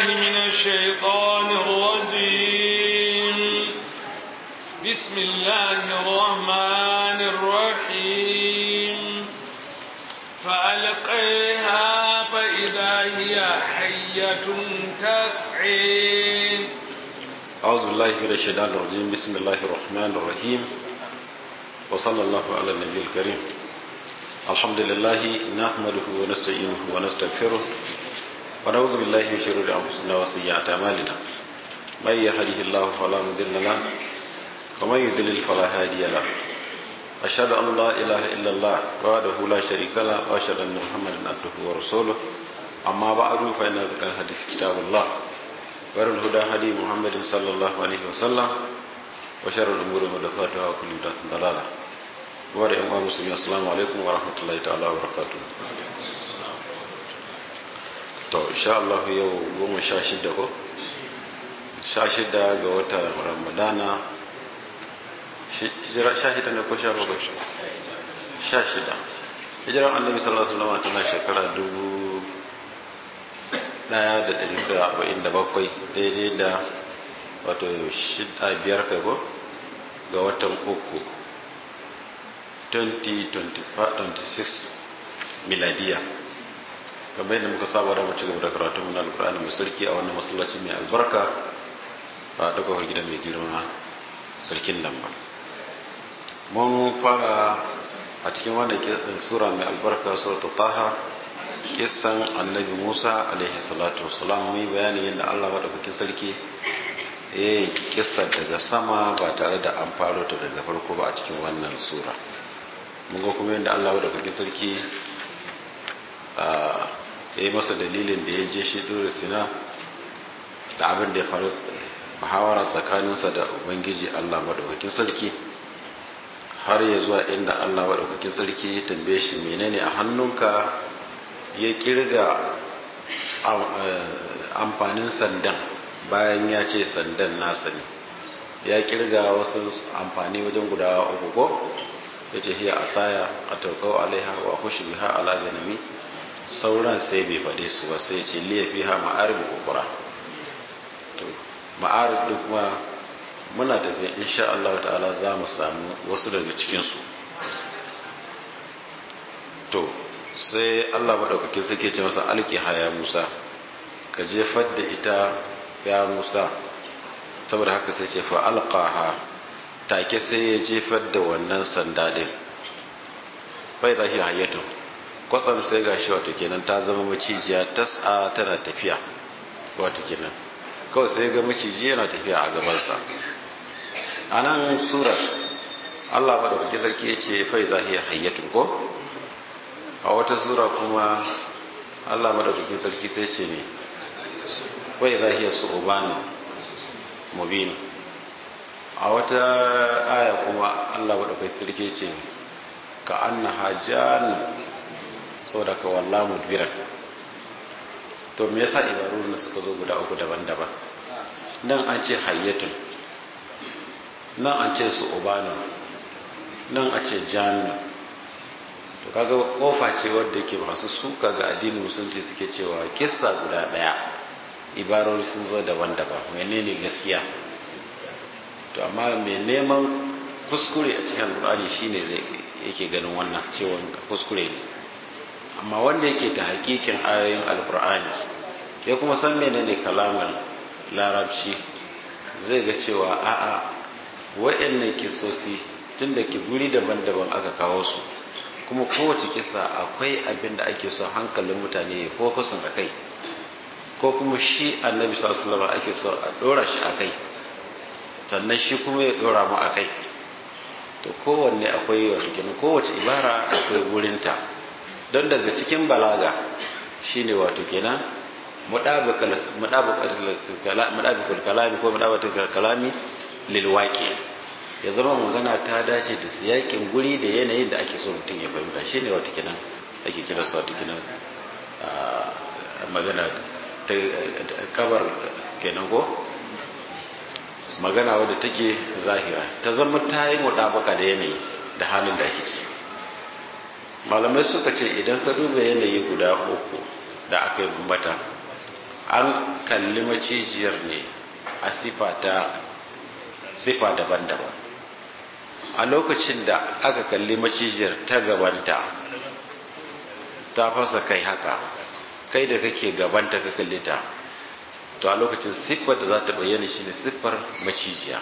من الشيطان الرجيم بسم الله الرحمن الرحيم فألقيها فإذا هي حية تسعي أعوذ بالله من الشيطان الرجيم بسم الله الرحمن الرحيم وصلى الله على النبي الكريم الحمد لله نحمده ونستعينه ونستغفره ونعوذ بالله من شرور أنفسنا وسيئات أعمالنا من يهده الله فلا مضل له ومن يضلل فلا هادي له أشهد أن لا إله إلا الله وحده لا شريك له وأشهد أن محمدا عبده ورسوله أما بعد فإن ذكر الحديث كتاب الله وخير الهدى هدي محمد صلى الله عليه وسلم وشر الأمور محدثاتها وكل بدعة ضلالة وبارك الله مسلمين السلام عليكم ورحمة الله تعالى وبركاته to insha Allah yau goma sha shida ko sha shida ga wata ramadana sha shida ne ko sha bakwai sha shida hijiran annabi sallallahu alaihi wasallam tana shekara dubu daya da dari da arba'in da bakwai daidai da wato shida biyar kai ko ga watan uku 2026 miladiya kamar yadda muka saba da mace gaba da karatun mun alkur'ani mai sarki a wannan masallaci mai albarka a daga gidan mai girma sarkin nan ba mun fara a cikin wannan sura mai albarka suratul taha kissan annabi musa alaihi salatu wasalam mun yi bayanin yadda allah maɗaukakin sarki ya yi kissa daga sama ba tare da an faro ta daga farko ba a cikin wannan sura mun ga kuma yadda allah maɗaukakin sarki ya yi masa dalilin da ya je shi dole sina da abin da ya faru muhawara tsakaninsa da ubangiji allah maɗaukakin sarki har ya zuwa inda allah maɗaukakin sarki ya tambaye shi menene a hannunka ya kirga amfanin sandan bayan ya ce sandan nasa ne ya kirga wasu amfani wajen guda uku ko ya ce hiya asaya a taukau alaiha wa kushi biha ala ganami sauran sai bai faɗe su ba sai ce liya fi ha ma'arib ukura to ma'arib duk kuma muna tafiya insha Allah ta'ala za mu samu wasu daga cikinsu to sai Allah maɗaukakin suke ce masa alki haya Musa ka jefar da ita ya Musa saboda haka sai ce fa alqaha take sai ya jefar da wannan sanda din bai za shi hayyatu kwatsam sai gashi wato kenan ta zama macijiya tas'a tana tafiya wato kenan kawai sai ga maciji yana tafiya a gabansa a nan surar Allah maɗaukakin sarki ya ce fai za hayyatu ko a wata sura kuma Allah madaukakin sarki sai ce ne wai zahiya su ubani mubin a wata aya kuma Allah madaukakin sarki ce ka anna hajjan saboda ka walla mudbiran to me yasa ibarun suka zo guda uku daban-daban nan an ce hayyatun nan an ce su ubani nan a ce jannu to kaga kofa ce wadda ke masu suka ga addinin musulunci suke cewa kissa guda daya ibarori sun zo daban-daban menene gaskiya to amma mai neman kuskure a cikin alkur'ani shine zai yake ganin wannan cewa kuskure ne amma wanda yake ta hakikin ayoyin alkur'ani ya kuma san menene kalamar larabci zai ga cewa a'a wa'annan kisosi tun da ke guri daban-daban aka kawo su kuma kowace kisa akwai abin da ake so hankalin mutane ya fokusin a kai ko kuma shi annabi sallallahu ake so a dora shi a kai sannan shi kuma ya dora mu a kai to kowanne akwai wato kenan kowace ibara akwai wurinta don daga cikin balaga shine wato kenan mudabikul kalami ko mudabikul kalami lil waqi ya zama magana ta dace da siyakin guri da yanayin da ake so mutum ya fahimta shi ne wata kinan ake kira su wata kinan magana ta kabar kenan ko magana wadda take zahira ta zama ta yi muɗabaka da yanayi da halin da ake ci malamai suka ce idan ka duba yanayi guda uku da aka yi bambata an kalli macijiyar ne a sifa daban-daban a lokacin da aka kalli macijiyar ta gabanta ta fasa kai haka kai da kake gabanta ka kalli ta to a lokacin siffar da za ta bayyana shine siffar macijiya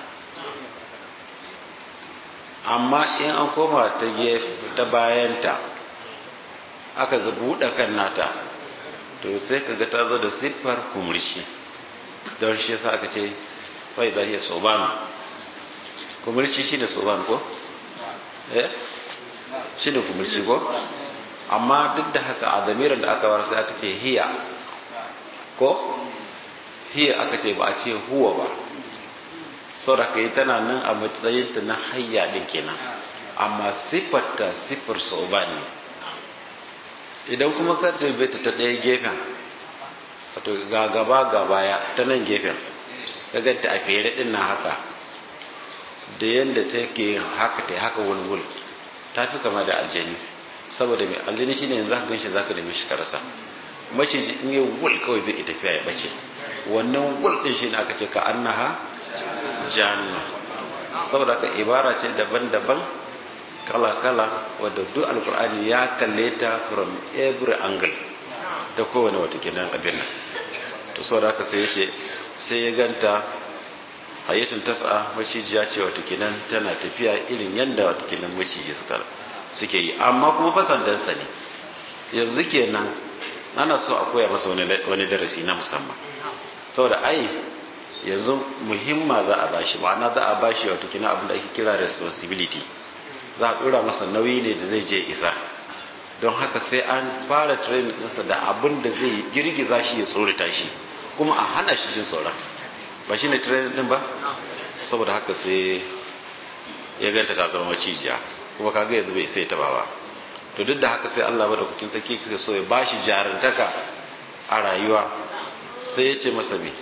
amma in an koma ta ta bayanta aka ga buɗe kan nata to sai ka ga ta zo da siffar kumurshi don shi yasa aka ce fai za iya soban kumurshi shi ne soban ko? eh shi ne kumurshi ko? amma duk da haka a zamirin da aka war sai aka ce hiya ko? hiya aka ce ba a ce huwa ba sauraka yi tana nan a matsayinta na hayya din kenan amma siffarta siffar soban ne idan kuma ka dube ta ta ɗaya gefen wato ga gaba ga baya ta nan gefen ka ganta a fere ɗin na haka da yadda ta ke haka ta haka wulwul ta fi kama da aljani saboda mai aljani shi ne yanzu ka ganshi za ka nemi shi karasa maciji in yi wul kawai zai tafiya ya bace wannan wul ɗin shi ne aka ce ka annaha janna saboda ka ibara ce daban-daban kala-kala wadda duk alkur'ani ya kalle ta from every angle ta kowane wata kenan abin nan to sau da aka sai ya ce sai ya ganta hayyatun tasa macijiya ce wata kenan tana tafiya irin yadda wata kenan maciji suke yi amma kuma fasandansa ne yanzu kenan ana so a koya masa wani darasi na musamman saboda ai yanzu muhimma za a bashi ma'ana za a bashi wata kenan abin da ake kira responsibility za a dora masa nauyi ne da zai je isa don haka sai an fara training ɗinsa da abin da zai girgiza shi ya tsorita shi kuma a hana shi jin tsoron ba shi ne training ɗin ba saboda haka sai ya ganta ta zama macijiya kuma kaga yanzu bai sai ta ba to duk da haka sai Allah madaukakin sarki kake so ya bashi jarantaka a rayuwa sai ya ce masa me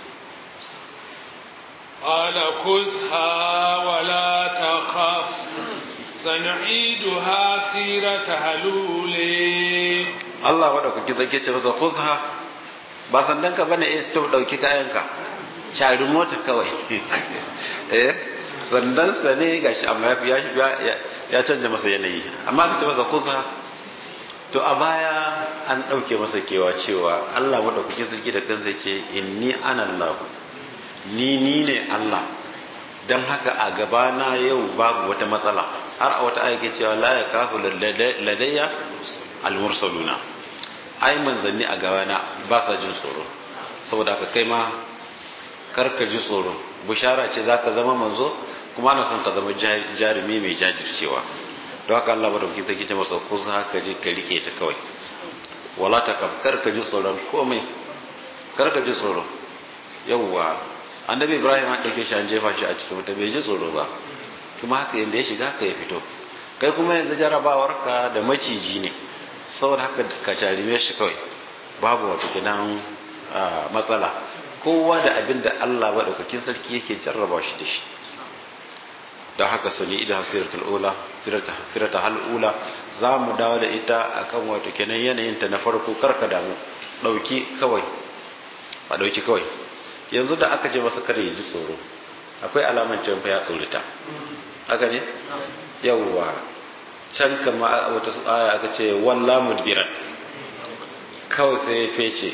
قال خذها ولا تخف سنعيدها سيرتها الأولى Allah madaukaki zake ce masa khuzha ba sandan ka bane eh to dauki kayanka cari mota kawai eh sandan sa ne gashi amma ya ya ya canja masa yanayi amma ka ce masa khuzha to a baya an dauke masa kewa cewa Allah madaukaki sarki da kansa ce inni ana Allah ni ni ne Allah dan haka a gabana yau babu wata matsala har a wata ayyuka cewa la ya kafu ladayya almursaluna ai manzanni a gabana ba sa jin tsoro saboda haka kai ma karka ji tsoro bushara ce zaka zama manzo kuma ana son ka zama jarumi mai jajircewa don haka Allah madauki ta kice masa ko za ka je ka rike ta kawai wala ta kaf karka ji tsoron komai karka ji tsoro yawwa annabi ibrahim an dauke shi an jefa shi a cikin wuta bai ji tsoro ba kuma haka yadda ya shiga haka ya fito kai kuma yanzu jarabawar ka da maciji ne saboda haka ka jarime shi kawai babu wata gidan matsala kowa da abin da Allah maɗaukakin sarki yake jarraba shi da shi don haka sani idan siratul ula sirata hal'ula za mu dawo da ita akan wato kenan yanayinta na farko karka damu ɗauki kawai a ɗauki kawai yanzu da aka je masa kare ya ji tsoro akwai alaman can fa ya tsorita haka ne yawwa can kama wata aya aka ce walla mudbiran kawai sai ya fece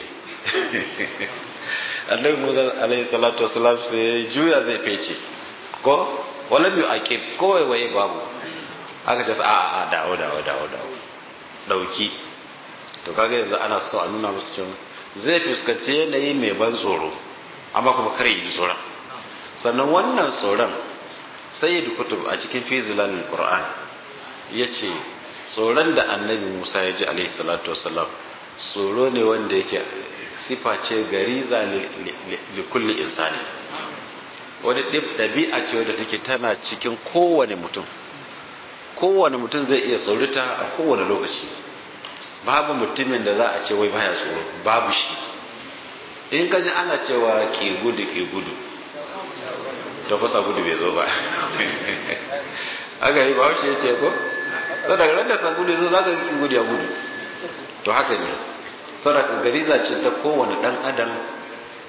annabi musa alaihi salatu wasalam sai juya zai fece ko wala biyu aqib kowai waye babu aka ce a a dawo dawo dawo dawo dauki to kaga yanzu ana so a nuna musu cewa zai fuskanci yanayi mai ban tsoro amma kuma kare yi tsoron sannan wannan tsoron sayyid kutub a cikin fizilan qur'an yace tsoron da annabi Musa ya ji alaihi salatu wasallam tsoro ne wanda yake sifa ce gariza li kulli insani wani ɗabi'a ce wadda take tana cikin kowane mutum kowane mutum zai iya tsorita a kowane lokaci babu mutumin da za a ce wai baya tsoro babu shi in ka ji ana cewa ke gudu ke gudu to kusa gudu bai zo ba aka yi bahaushe ya ce ko sau daga ran da san gudu zo za ka ki gudu ya gudu to haka ne sau da gariza ce ta kowane dan adam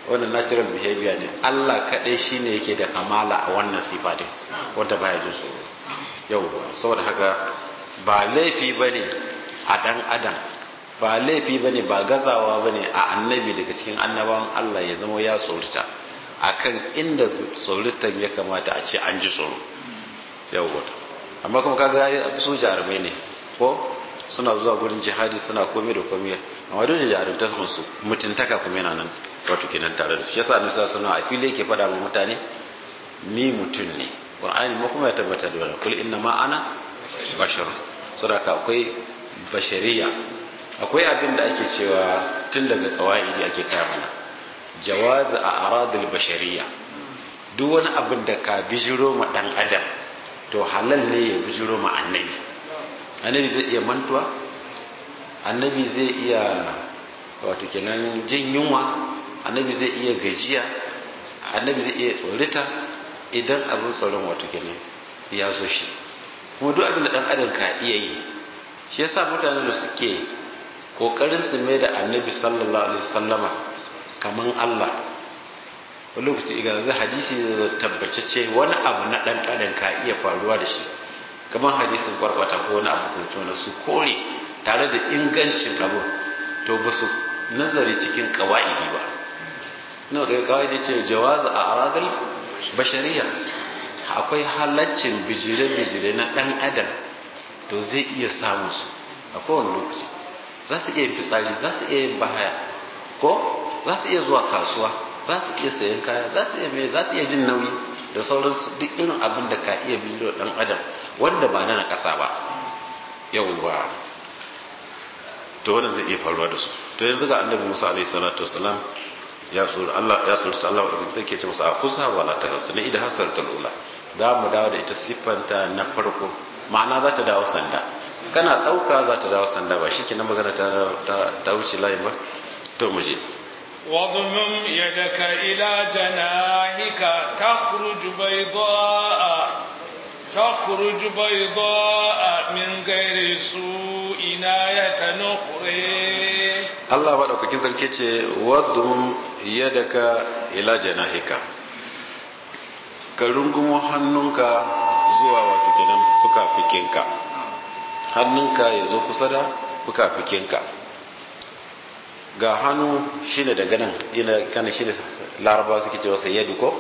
wannan natural behavior ne Allah kadai shine yake da kamala a wannan sifa din wanda baya jin tsoro yau saboda haka ba laifi bane a dan adam ba laifi bane ba gazawa bane a annabi daga cikin annabawan Allah ya zama ya tsorita akan inda tsoritan ya kamata a ce an ji tsoro yau amma kuma kaga su jarumai ne ko suna zuwa gurin jihadi suna komai da komai amma duk da jarumta su mutuntaka kuma yana nan wato kenan tare da su yasa annabi sallallahu alaihi a fili yake faɗa wa mutane ni mutum ne qur'ani ma kuma ya tabbata da wannan kul inna ma ana bashar saboda akwai bashariya akwai abin da ake cewa tun daga kawaidi ake kaya mana jawazi a aradul bashariya duk wani abin da ka bijiro ma dan adam to halal ne ya bijiro ma annabi annabi zai iya mantuwa annabi zai iya wato kenan jin yunwa annabi zai iya gajiya annabi zai iya tsorita idan abin tsoron wato kenan ya zo shi kuma duk abin da dan adam ka iya yi shi yasa mutane da suke kokarin su mai da annabi sallallahu alaihi wasallama kaman Allah wani lokaci iga zai hadisi da tabbacacce wani abu na dan adam ka iya faruwa da shi kamar hadisin kwarkwata ko wani abu kuma na su kore tare da ingancin abu to ba su nazari cikin kawa'idi ba na ga kawa'idi ce jawazu a aradul bashariya akwai halaccin bijire-bijire na dan adam to zai iya samun su a kowane lokaci za su iya yin fitsari za su iya yin bahaya ko za su iya zuwa kasuwa za su iya sayan kaya za su iya mai za su iya jin nauyi da sauransu duk irin abin da ka iya biyo dan adam wanda ba na kasa ba yauwa to wannan zai iya faruwa da su to yanzu ga annabi Musa alaihi salatu wasalam ya tsoro Allah ya tsoro Allah da take ce masa akusa wala ta rasu ne idan hasar ta lula za mu dawo da ita siffanta na farko ma'ana za ta dawo sanda kana ɗauka za ta dawo sanda ba shi kenan magana ta wuce layin ba to mu je واضمم يدك إلى جناحك تخرج بيضاء تخرج بيضاء من غير سوء آية أخرى Allah ba daukakin sarki ce wadum yadaka ila janahika ka rungumo hannunka zuwa wato kenan fuka-fikinka hannunka ya zo kusa da fuka-fikinka ga hannu shine daga nan yana kana shine laraba suke cewa sai yadu ko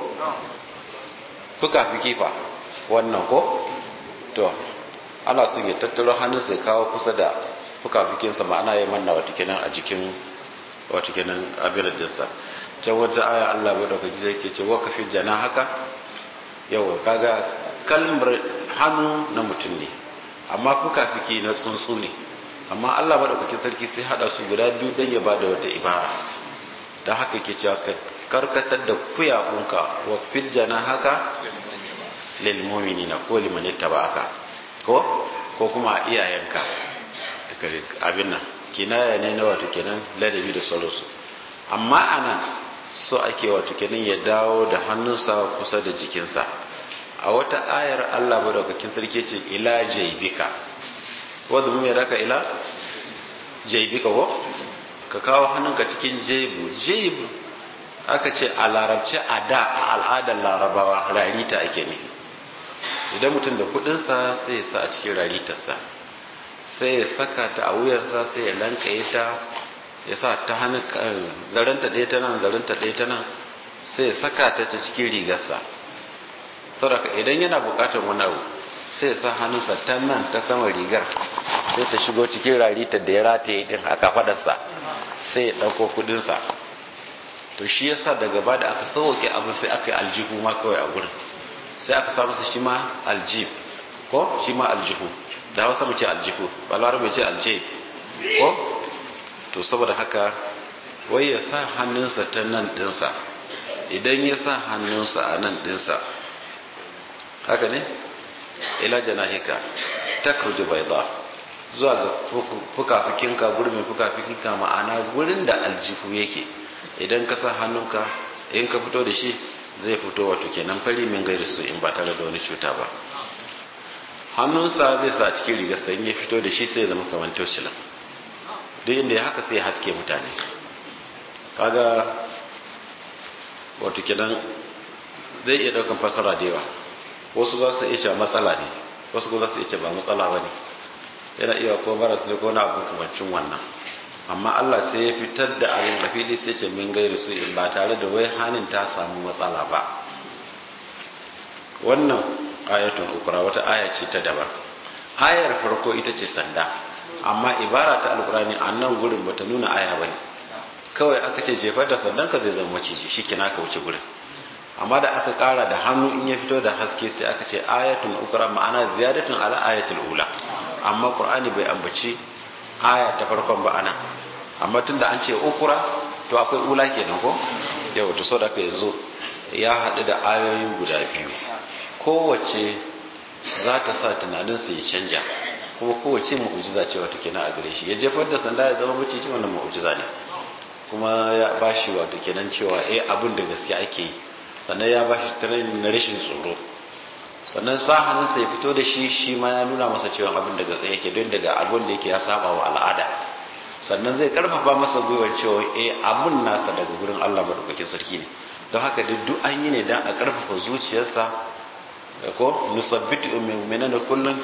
fuka-fiki fa wannan ko to ana son ya tattaro hannun sai kawo kusa da fuka-fikinsa ma'ana ya manna wata kenan a jikin wata kenan abin dinsa can wata aya Allah bai dauka zai ke ce waka fi jana haka yawa kaga kalmar hannu na mutum ne amma fuka-fiki na tsuntsu ne amma Allah maɗaukakin sarki sai haɗa su guda biyu don ya ba da wata ibara da haka ke cewa ka karkatar da kuyakunka wa filjana haka lil mu'minina ko liman aka ko ko kuma iyayenka abin nan kinaya ne na wato kenan ladabi da sauransu amma anan so ake wato kenan ya dawo da hannunsa kusa da jikinsa a wata ayar Allah madaukakin sarki ce ila jaybika wadda mu ya raka ila jaibika ko ka kawo hannunka cikin jaibu jaibu aka ce a larabce a da a al'adar larabawa rarita ake ne idan mutum da kudinsa sai ya sa a cikin raritarsa sai ya saka ta a wuyarsa sai ya lankaye ta ya sa ta hannun zaranta ɗaya ta nan zaranta ɗaya ta nan sai ya saka ta cikin rigarsa saboda idan yana buƙatar wani abu sai ya sa hannunsa ta nan ta sama rigar sai ta shigo cikin rarita da ya rataye din a kafadarsa sai ya ɗauko kudinsa to shi yasa daga ba da aka sauke abu sai aka yi aljihu ma kawai a gurin sai aka samu shi ma aljib ko shi ma aljihu da hausa mu ce aljihu balwar bai ce aljib ko to saboda haka wai ya sa hannunsa ta nan dinsa idan ya sa hannunsa a nan dinsa haka ne ila janahika takruju bayda zuwa ga fukafikinka gurbin fukafikinka ma'ana gurin da aljihu yake idan ka sa hannunka in ka fito da shi zai fito wato kenan fari min gairi su in ba tare da wani cuta ba hannunsa zai sa cikin rigar sai ya fito da shi sai ya zama kamar tocilan duk inda ya haka sai ya haske mutane kaga wato kenan zai iya daukan fasara da yawa wasu za su iya cewa matsala ne wasu ko za su iya ce ba matsala ba ne yana iya ko maras ne ko na abu kamancin wannan amma Allah sai ya fitar da abin da fili sai ce min gairu su in ba tare da wai hanin ta samu matsala ba wannan ayatun ukura wata aya ce ta daban ayar farko ita ce sanda amma ibara ta alkurani a nan gurin bata nuna aya bane kawai aka ce jefar da sandan ka zai zama maciji shi kina ka wuce gurin amma da aka kara da hannu in ya fito da haske sai aka ce ayatun ukura ma'ana ziyadatun ala ayatul ula amma qur'ani bai ambaci aya ta farkon ba ana amma tunda an ce ukura to akwai ula kenan ko yau to so da yanzu ya haɗu da ayoyi guda biyu kowace za ta sa tunaninsa ya canja kuma kowace mu'ujiza ce wato kenan a gare shi ya jefar da sanda ya zama maciji wannan mu'ujiza ne kuma ya ba shi wato kenan cewa eh abin da gaske ake yi sannan ya ba shi training na rashin tsoro sannan sa hannunsa ya fito da shi shi ma ya nuna masa cewa abin da gaske yake don daga abin da yake ya saba wa al'ada sannan zai karfafa masa gwiwar cewa eh abin nasa daga gurin Allah madaukakin sarki ne don haka duk an yi ne dan a karfafa zuciyarsa ko nusabbitu mu'minina kullun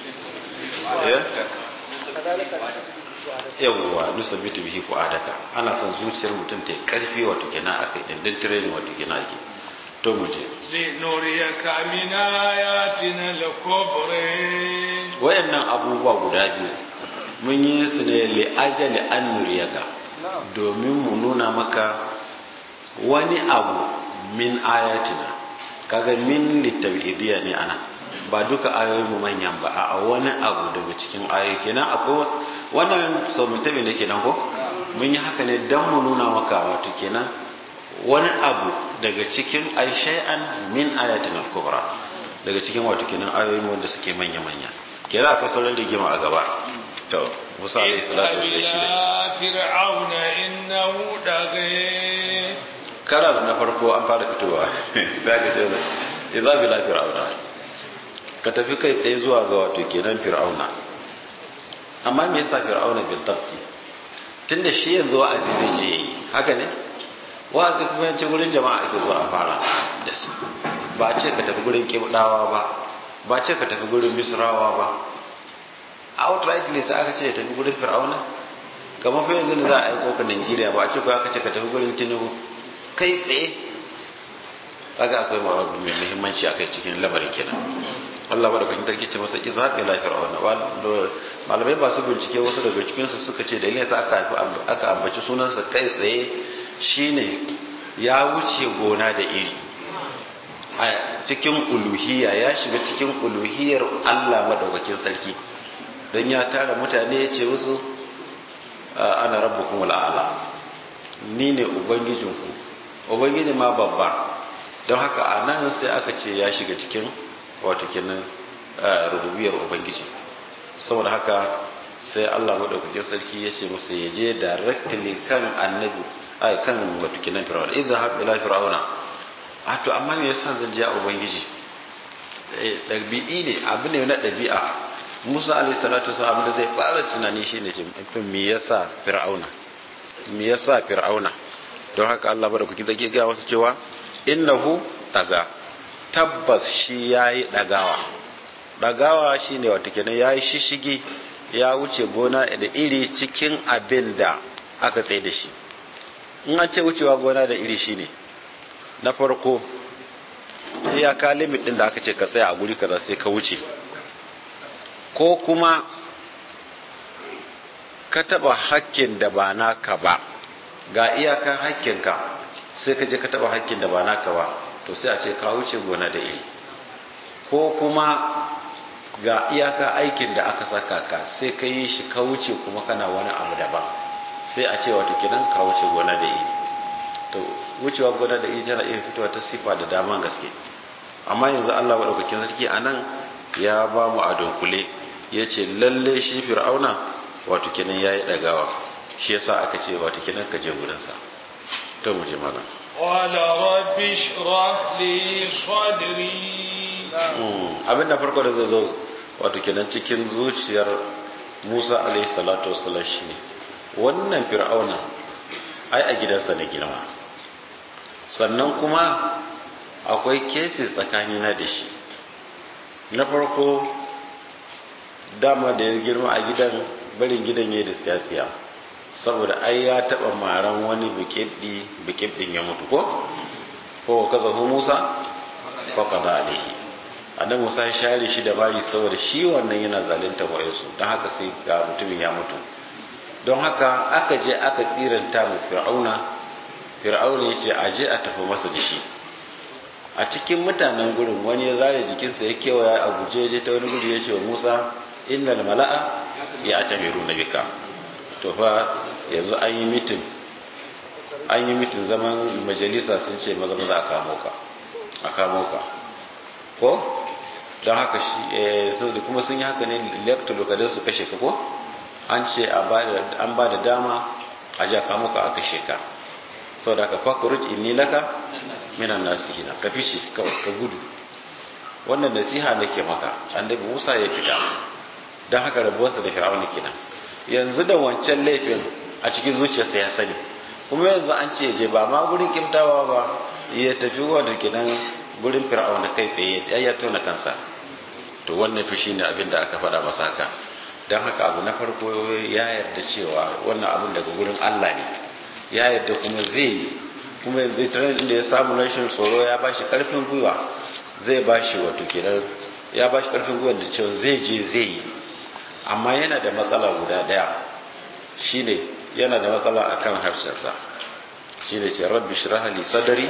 yawwa nusabbitu bihi ku adaka ana son zuciyar mutum ta karfi wato kenan akai dindin training wato kenan ake to mu je linuriyaka min ayatina al-kubra wayannan abubuwa guda biyu mun yi su ne li ajali an nuriyaka domin mu nuna maka wani abu min ayatina kaga min litabidiyya ne ana ba duka ayoyin mu manyan ba a wani abu daga cikin ayoyi kenan akwai wannan sau mun tabi ne kenan ko mun yi haka ne dan mu nuna maka wato kenan wani abu daga cikin ay shay'an min ayatin al-kubra daga cikin wato kenan ayoyin wanda suke manya manya kenan akwai sauran rigima a gaba to Musa alayhi salatu wasallam shi ne fir'auna innahu daghe kara na farko an fara fitowa sai ka ce iza bila fir'auna ka tafi kai tsaye zuwa ga wato kenan fir'auna amma me yasa fir'auna bil tafti tunda shi yanzu wa'azi zai je yi haka ne wa'azi kuma yace gurin jama'a ake zuwa a fara da su ba ce ka tafi gurin kibdawa ba ba ce ka tafi gurin misrawa ba outrightly sai aka ce ya tafi gurin fir'auna kamar fa yanzu da za a aiko ka Najeriya ba a ce ko aka ce ka tafi gurin Tinubu kai tsaye kaga akwai mai muhimmanci akai cikin lamarin kenan Allah ba da kwakin tarki ce masa izhab ila fir'auna malamai ba su bincike wasu daga cikin su suka ce dalilin sa aka aka ambaci sunansa kai tsaye shine ya wuce gona da iri a cikin uluhiyya ya shiga cikin uluhiyar Allah madaukakin sarki dan ya tara mutane ya ce musu ana rabbukum al'ala ni ne ubangijinku ubangiji ma babba don haka a nan sai aka ce ya shiga cikin wato kenan rububiyar ubangiji saboda haka sai Allah madaukakin sarki ya ce musu ya je directly kan annabi ai kan wato kenan fir'auna idan ha ila fir'auna a to amma me yasa zan je ubangiji eh dabi'i ne abu ne na dabi'a Musa alaihi salatu wasallam abin da zai fara tunani shine ce me yasa fir'auna me yasa fir'auna don haka Allah bada kuki zage ga wasu cewa innahu daga tabbas shi yayi dagawa dagawa shine wato kenan yayi shishigi ya wuce gona da iri cikin abin da aka tsaye da shi in an ce wucewa gona da iri shine na farko iyaka limit din da aka ce ka tsaya a guri kaza sai ka wuce ko kuma ka taba hakkin da ba naka ba ga iyakan hakkinka sai ka je ka taba hakkin da ba naka ba to sai a ce ka wuce gona da iri ko kuma ga iyaka aikin da aka saka ka sai ka yi shi ka wuce kuma kana wani abu daban sai a ce wato kenan ka wuce gona da iri to wucewa gona da iri tana iya fitowa ta sifa da daman gaske amma yanzu Allah madaukakin sarki anan ya ba mu a dunkule ya ce lalle shi fir'auna wato kenan yayi dagawa shi yasa aka ce wato kenan ka je gurinsa to mu je malam qala rabbi shrah li sadri abin da farko da zai zo wato kenan cikin zuciyar Musa alaihi salatu wassalam shine wannan fir'auna ai a gidansa ne girma sannan kuma akwai cases tsakanina da shi na farko dama da ya girma a gidan barin gidan ya da siyasiya saboda ai ya taba maran wani bikibdi bikibdin ya mutu ko ko kaza hu Musa ko kaza alaihi annabi Musa ya share shi da bari saboda shi wannan yana zalunta wayansu don haka sai ga mutumin ya mutu don haka aka je aka tsiranta mu fir'auna fir'auna ya ce a je a tafi masa da shi a cikin mutanen gurin wani ya zare jikinsa ya kewaya a guje je ta wani gudu ya ce wa musa innal mala'a ya tamiru na bika to fa yanzu an yi mitin an yi mitin zaman majalisa sun ce maza maza a kamo ka a kamo ka ko don haka shi kuma sun yi haka ne lector lokacin su kashe ka ko an ce an ba da dama a ja kamo ka a kashe ka sau da ka fakuruj inni laka minan nasihina ka fice kawai ka gudu wannan nasiha nake maka annabi Musa ya fita don haka rabuwarsa da fir'auna kenan yanzu da wancan laifin a cikin zuciyarsa ya sani kuma yanzu an ce je ba ma gurin kimtawa ba ya tafi wadda kenan gurin fir'auna kai tsaye ya tona kansa to wannan fi shine abin da aka faɗa masa haka don haka abu na farko ya yarda cewa wannan abin daga gurin Allah ne ya yarda kuma zai yi kuma yanzu tare da ya samu rashin tsoro ya ba shi karfin gwiwa zai ba shi wato kenan ya ba shi karfin gwiwa da cewa zai je zai yi amma yana da matsala guda daya shine yana da matsala akan harshensa shine ce rabbi shrah li sadri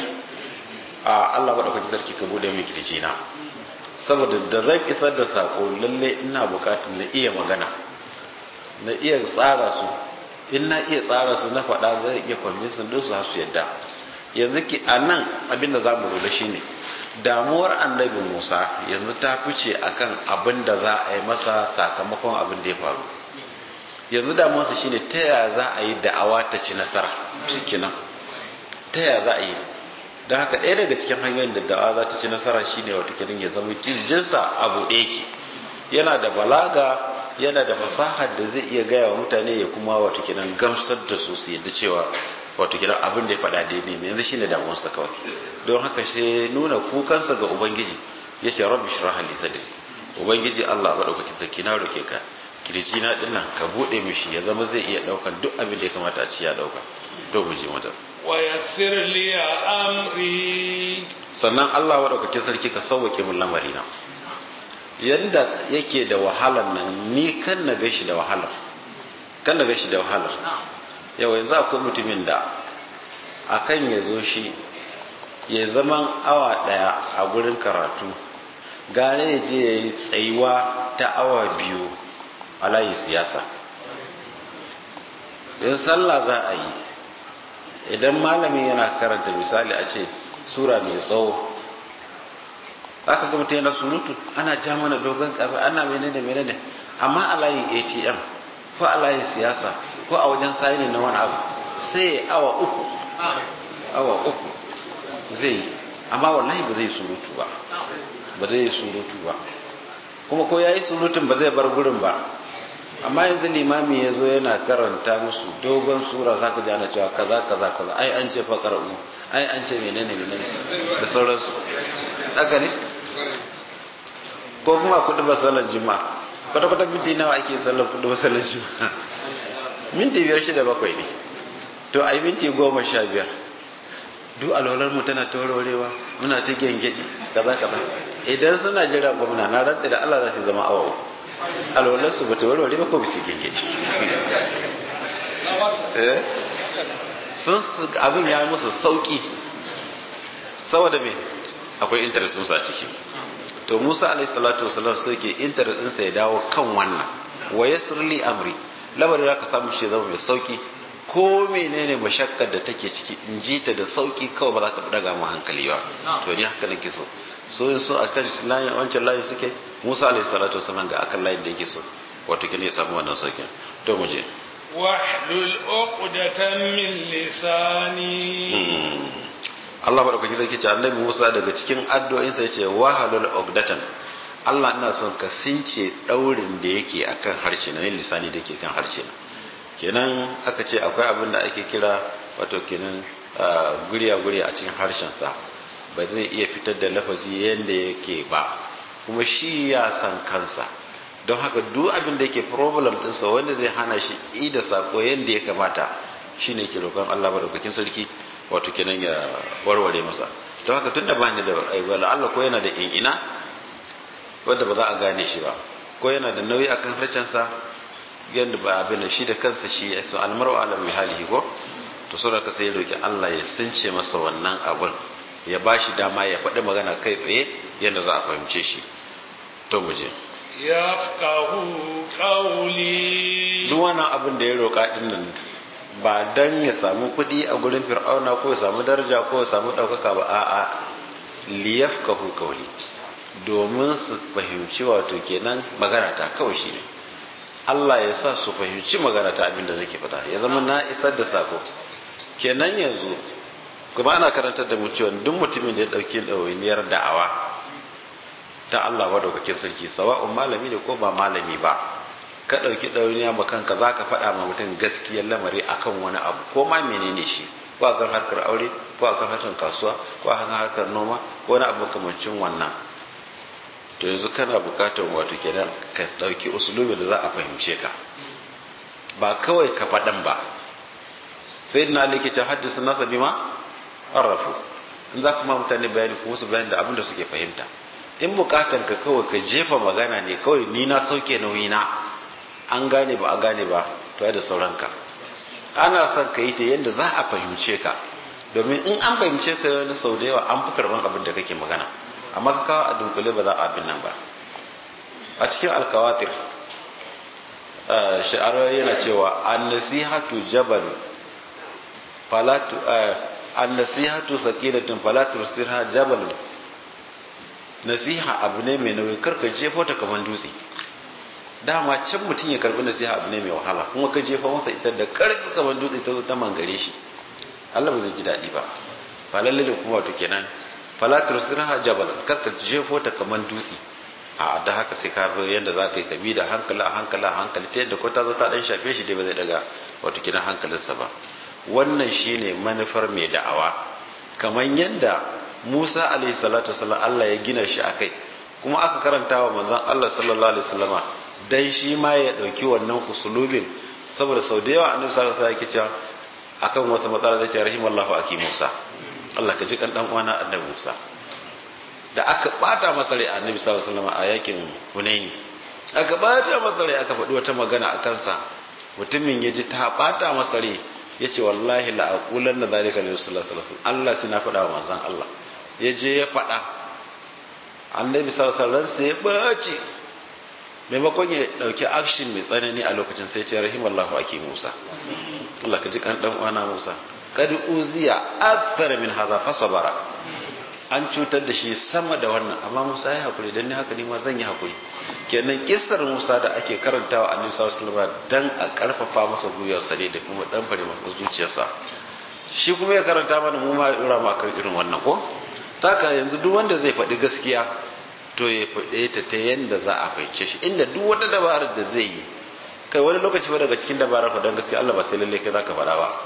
a Allah madaukakin sarki ka bude min kirjina saboda da zan isar da sako lalle ina bukatar na iya magana na iya tsara su in na iya tsara su na faɗa zai iya kwamisin din su har su yadda yanzu ki a nan abinda za mu lura shine damuwar annabi musa yanzu ta fice akan abin da za a yi masa sakamakon abin da ya faru yanzu damuwarsa shine ta yaya za a yi da'awa ta ci nasara shikenan ta yaya za a yi don haka ɗaya daga cikin hanyoyin da da'awa za ta ci nasara shine wata kirin ya zama kirjinsa abu ɗaya ke yana da balaga yana da fasahar da zai iya gaya wa mutane ya kuma wato kiran gamsar da su su yadda cewa wato kiran abin da ya faɗa daidai ne yanzu shine damuwarsa kawai don haka shi nuna kukansa ga ubangiji ya ce rabbi shrah li sadri ubangiji Allah madaukakin sarki na roke ka kirji na dinnan ka bude mishi ya zama zai iya daukan duk abin da ya kamata a ci ya dauka to mu je mata wa yassir li amri sannan Allah madaukakin sarki ka sauwake mun lamari na yadda yake da wahalar nan ni kan na gashi da wahalar kan na gashi da wahalar yau yanzu akwai mutumin da akan ya zo shi ya zaman awa daya a gurin karatu gane ya je ya yi tsayuwa ta awa biyu a layin siyasa in sallah za a yi idan malamin yana karanta misali a ce sura mai tsawo aka ga mutum yana surutu ana ja mana dogon kafa ana menene menene amma a layin atm ko a layin siyasa ko a wajen sayini na wani abu sai awa uku awa uku zai amma wallahi ba zai surutu ba ba zai surutu ba kuma ko ya yi surutun ba zai bar gurin ba amma yanzu limami ya zo yana karanta musu dogon sura za ka ji ana cewa kaza kaza kaza ai an ce fa qara'u ai an ce menene menene da sauransu haka ne ko kuma kudu ba sallar juma'a kwata kwata minti nawa ake sallar kudu ba sallar juma'a minti biyar shida bakwai ne to ai minti goma sha biyar duk alwalar mu tana taurorewa muna ta gengedi kaza kaza idan suna jira gwamna na rantsa da Allah za su zama awa alwalar su bata warware ba ko bisi gengedi eh sun abin ya musu sauki saboda me akwai interest sun sa ciki to Musa alayhi salatu wasallam so yake interest ɗinsa ya dawo kan wannan wa yasr li amri lamarin da ka samu shi zama mai sauki ko menene mashakkar da take ciki in ji ta da sauki kawai ba za ta daga mu hankali ba to ni haka nake so so yin so a kan layin wancan layin suke Musa alayhi salatu wasallam ga akan layin da yake so wato kine ya samu wannan saukin to mu je wahlul uqdatan min lisani Allah madaukaki zai ce annabi Musa daga cikin addu'o'insa yace wahalul uqdatan Allah ina son ka since daurin da yake akan harshe na lisani da yake kan harshe na kenan aka ce akwai abin da ake kira wato kenan guriya-guriya a cikin harshensa ba zai iya fitar da lafazi yadda yake ba kuma shi ya san kansa don haka duk abin da yake problem ɗinsa wanda zai hana shi ida sako yadda ya kamata shi ne ke roƙon Allah madaukakin sarki wato kenan ya warware masa don haka tun da ba ni da aiwala Allah ko yana da in'ina wanda ba za a gane shi ba ko yana da nauyi akan harshensa yadda ba abin da shi da kansa shi ya so almaru ala mai halihi ko to saboda ka sai roki Allah ya sunce masa wannan abun ya ba shi dama ya faɗi magana kai tsaye yadda za a fahimce shi to mu je yafqahu qawli duk wannan abin da ya roƙa din nan ba dan ya samu kuɗi a gurin fir'auna ko ya samu daraja ko ya samu ɗaukaka ba a'a liyafqahu qawli domin su fahimci wato kenan magana ta kawai shine Allah ya sa su fahimci magana ta abin da zake faɗa ya zama na isar da sako kenan yanzu kuma ana karantar da mu cewa duk mutumin da ya ɗauki ɗawainiyar da'awa ta Allah madaukakin sarki sawa'un malami ne ko ba malami ba ka ɗauki ɗawainiya ma kanka za ka faɗa ma mutum gaskiyar lamari akan wani abu ko ma menene shi ko akan harkar aure ko akan harkar kasuwa ko akan harkar noma ko wani abu kamancin wannan to yanzu kana bukatar wato kenan ka ɗauki usulubi da za a fahimce ka ba kawai ka faɗan ba sai na likita haddasa nasa bima arrafu in za kuma mutane bayani kuma su bayani da abin da suke fahimta in bukatan ka kawai ka jefa magana ne kawai ni na sauke nauyi na an gane ba a gane ba to da sauranka ana son ka yi ta yadda za a fahimce ka domin in an fahimce ka wani sau da yawa an fi karban abin da kake magana amma ka kawo a dunkule ba za a abin nan ba a cikin alkawatir sha'ar yana cewa an nasihatu jabal falatu an nasihatu sakilatun falatu sirha jabal nasiha abu ne mai nauyi karka jefo ta kamar dutse dama can mutum ya karbi nasiha abu ne mai wahala kuma ka jefa masa ita da karfi kamar dutse ta zo ta mangare shi Allah ba zai ji daɗi ba ba lalle kuma wato kenan falatur sirha jabal karka jefo ta kamar dutse a da haka sai ka bi yadda za ka yi kabi da hankali a hankali a hankali ta yadda ko ta zo ta dan shafe shi dai ba zai daga wato kenan hankalinsa ba wannan shine manufar mai da'awa kamar yadda Musa alaihi salatu wasallam Allah ya gina shi akai kuma aka karanta wa manzon Allah sallallahu alaihi wasallama dan shi ma ya dauki wannan usulubin saboda sau da yawa annabi sallallahu alaihi wasallam yake cewa akan wasu matsala zai ce rahimallahu aki Musa Allah ka ji kan dan uwana annabi Musa da aka bata masa rai annabi sallallahu alaihi wasallam a yakin Hunaini aka bata masa rai aka faɗi wata magana a kansa mutumin ya ji ta bata masa rai ya ce wallahi la aqulan na zalika li rasulullah sallallahu alaihi wasallam Allah sai na faɗa wa manzon Allah ya je ya faɗa annabi sallallahu alaihi wasallam sai ya bace maimakon ya dauki action mai tsanani a lokacin sai ce rahimallahu aki Musa Allah ka ji kan dan uwana Musa kad uziya akthar min hadha fasabara an cutar da shi sama da wannan amma Musa ya hakuri dan ni haka ni ma zan yi hakuri kenan kissar Musa da ake karantawa annabi sallallahu alaihi wasallam dan a karfafa masa gwiwarsa ne da kuma dan fare masa zuciyarsa shi kuma ya karanta mana mu ma dora ma kan irin wannan ko taka yanzu duk wanda zai faɗi gaskiya to ya faɗe ta ta yanda za a fahimce shi inda duk wata dabarar da zai yi kai wani lokaci ba daga cikin dabarar faɗan gaskiya Allah ba sai lalle kai zaka faɗa ba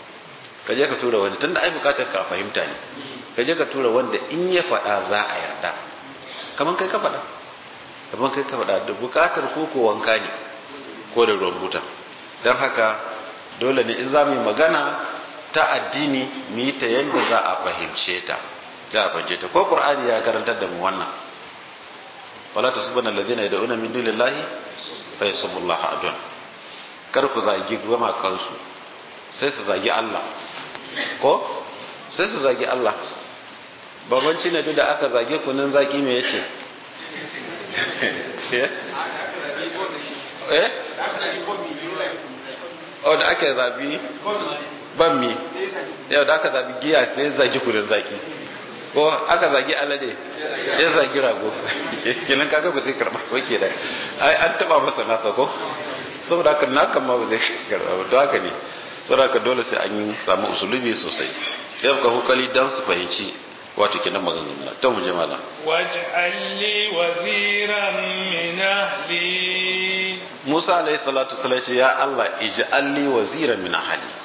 ka je ka tura wani tunda ai bukatar ka fahimta ne ka je ka tura wanda in ya faɗa za a yarda kaman kai ka faɗa kaman kai ka faɗa da bukatar ko ko wanka ne ko da ruwan buta don haka dole ne in za mu yi magana ta addini mu yi ta yadda za a fahimce ta za a fahimce ta ko qur'ani ya karantar da mu wannan wala tasubana alladhina yad'una min dunillahi fa yasubullah adun kar ku zagi goma kansu sai su zagi Allah ko sai su zagi Allah babanci ne duk da aka zage kunin zaki me yace eh oh da aka zabi ban mi yau da aka zabi giya sai zagi kunin zaki ko aka zagi alade ya zagi rago kenan kaga ba zai karba ba ke da ai an taba masa nasa ko saboda haka na kan ma ba zai karba ba don haka ne saboda haka dole sai an yi samu usulubi sosai ya ka hukali dan su fahimci wato kenan maganganun na ta muje mala waj'al li waziran min ahli Musa alayhi salatu wasallam ce ya Allah ij'al li waziran min ahli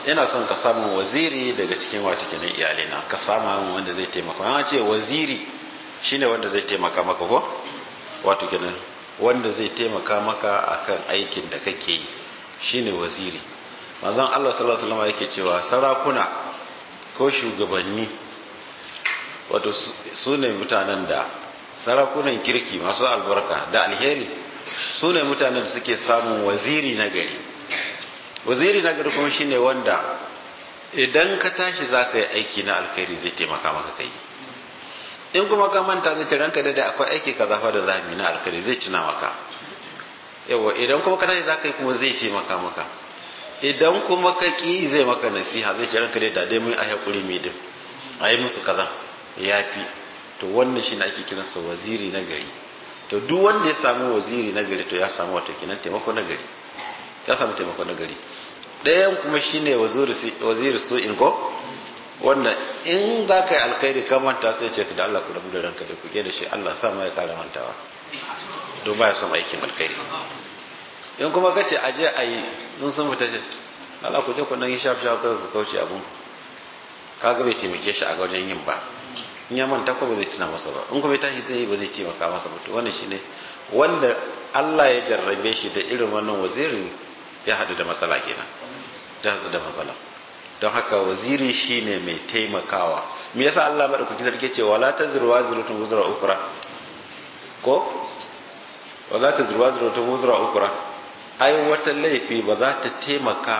ina son ka samu waziri daga cikin wata kenan iyalina ka samu wanda zai taimaka an ce waziri shine wanda zai taimaka maka ko wato kenan wanda zai taimaka maka akan aikin da kake yi shine waziri manzon Allah sallallahu alaihi wasallam yake cewa sarakuna ko shugabanni wato su ne mutanen da sarakunan kirki masu albarka da alheri su ne mutanen da suke samun waziri na gari waziri na gari kuma shine wanda idan ka tashi za ka yi aiki na alkhairi zai taimaka maka kai in kuma ka manta zai ce ranka da akwai aiki ka zafa da zami na alkhairi zai tuna maka yawa idan kuma ka tashi za ka yi kuma zai taimaka maka idan kuma ka ki zai maka nasiha zai ce ranka da dai mun a hakuri mai din a yi musu kaza ya fi to wannan shi ake kiransa waziri na gari to duk wanda ya samu waziri na gari to ya samu wato kinan taimako na gari ya samu taimako na gari ɗayan kuma shine waziri su in ko wanda in za ka yi alkhairi ka manta sai ce da Allah ku rabu da ranka da ku da shi Allah sa ma ya kara mantawa to ba ya son aikin alkhairi in kuma ka ce aje a yi sun sun fita ce Allah ku je ku nan yi shaf shaf kai ku kauce abun kaga bai taimake shi a wajen yin ba in ya manta ko ba zai tuna masa ba in kuma ya tashi zai yi ba zai taimaka masa ba to wannan shine wanda Allah ya jarrabe shi da irin wannan wazirin ya haɗu da matsala kenan ya haɗu da matsala don haka waziri shine mai taimakawa me yasa Allah madaukaki sarki ce wala tazru wazratun wuzra ukra ko wala tazru wazratun wuzra ukra ai wata laifi ba za ta taimaka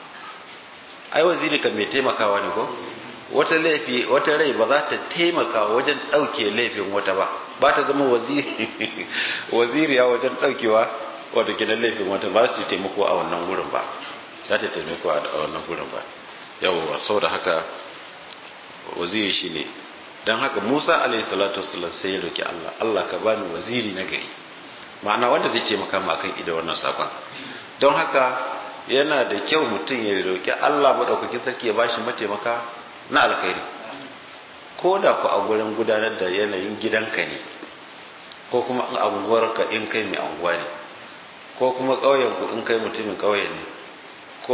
ai waziri kan mai taimakawa ne ko wata laifi wata rai ba za ta taimaka wajen ɗauke laifin wata ba ba ta zama waziriya wajen ɗaukewa wata gidan laifin wata ba ta taimako a wannan gurin ba za ta taimako a wannan gurin ba yawwa saboda haka waziri shi ne don haka musa alayhi salatu wasallam sai ya roki allah allah ka bani waziri na gari ma'ana wanda zai taimaka ma kan ida wannan sakon don haka yana da kyau mutum ya roki allah maɗaukakin sarki ya bashi mataimaka na alkhairi ko da ku a gurin gudanar da yanayin gidanka ne ko kuma a unguwarka in kai mai anguwa ne ko kuma ƙauyenku in kai mutumin ƙauye ne ko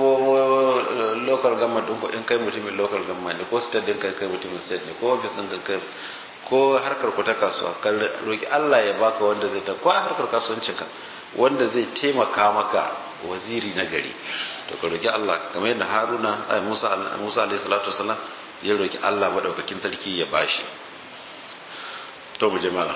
local government ɗinku in kai mutumin local government ne ko state ɗin kai kai mutumin state ne ko office ɗin kai ko harkar ku ta kasuwa ka roki Allah ya baka wanda zai ta ko harkar kasuwancinka wanda zai taimaka maka waziri na gari to ka roki Allah kamar yadda Haruna ai Musa Musa alaihi salatu wasallam ya roki Allah madaukakin sarki ya bashi to mu je malam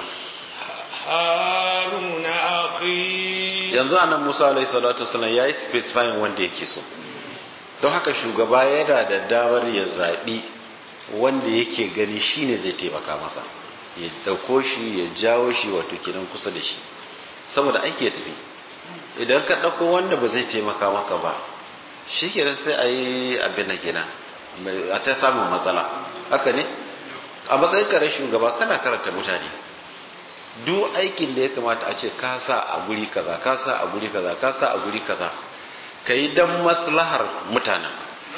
Haruna akhi yanzu anan Musa alaihi salatu wasallam yayi specifying wanda yake so don haka shugaba yana da damar ya zaɓi wanda yake gani shine zai taimaka masa ya dauko shi ya jawo shi wato kenan kusa da shi saboda aiki ya tafi idan ka ɗauko wanda ba zai taimaka maka ba shi kenan sai a yi abin na gina a ta samun matsala haka ne a matsayin kare shugaba kana karanta mutane duk aikin da ya kamata a ce ka sa a guri kaza ka sa a guri kaza ka sa a guri kaza ka yi don maslahar mutanen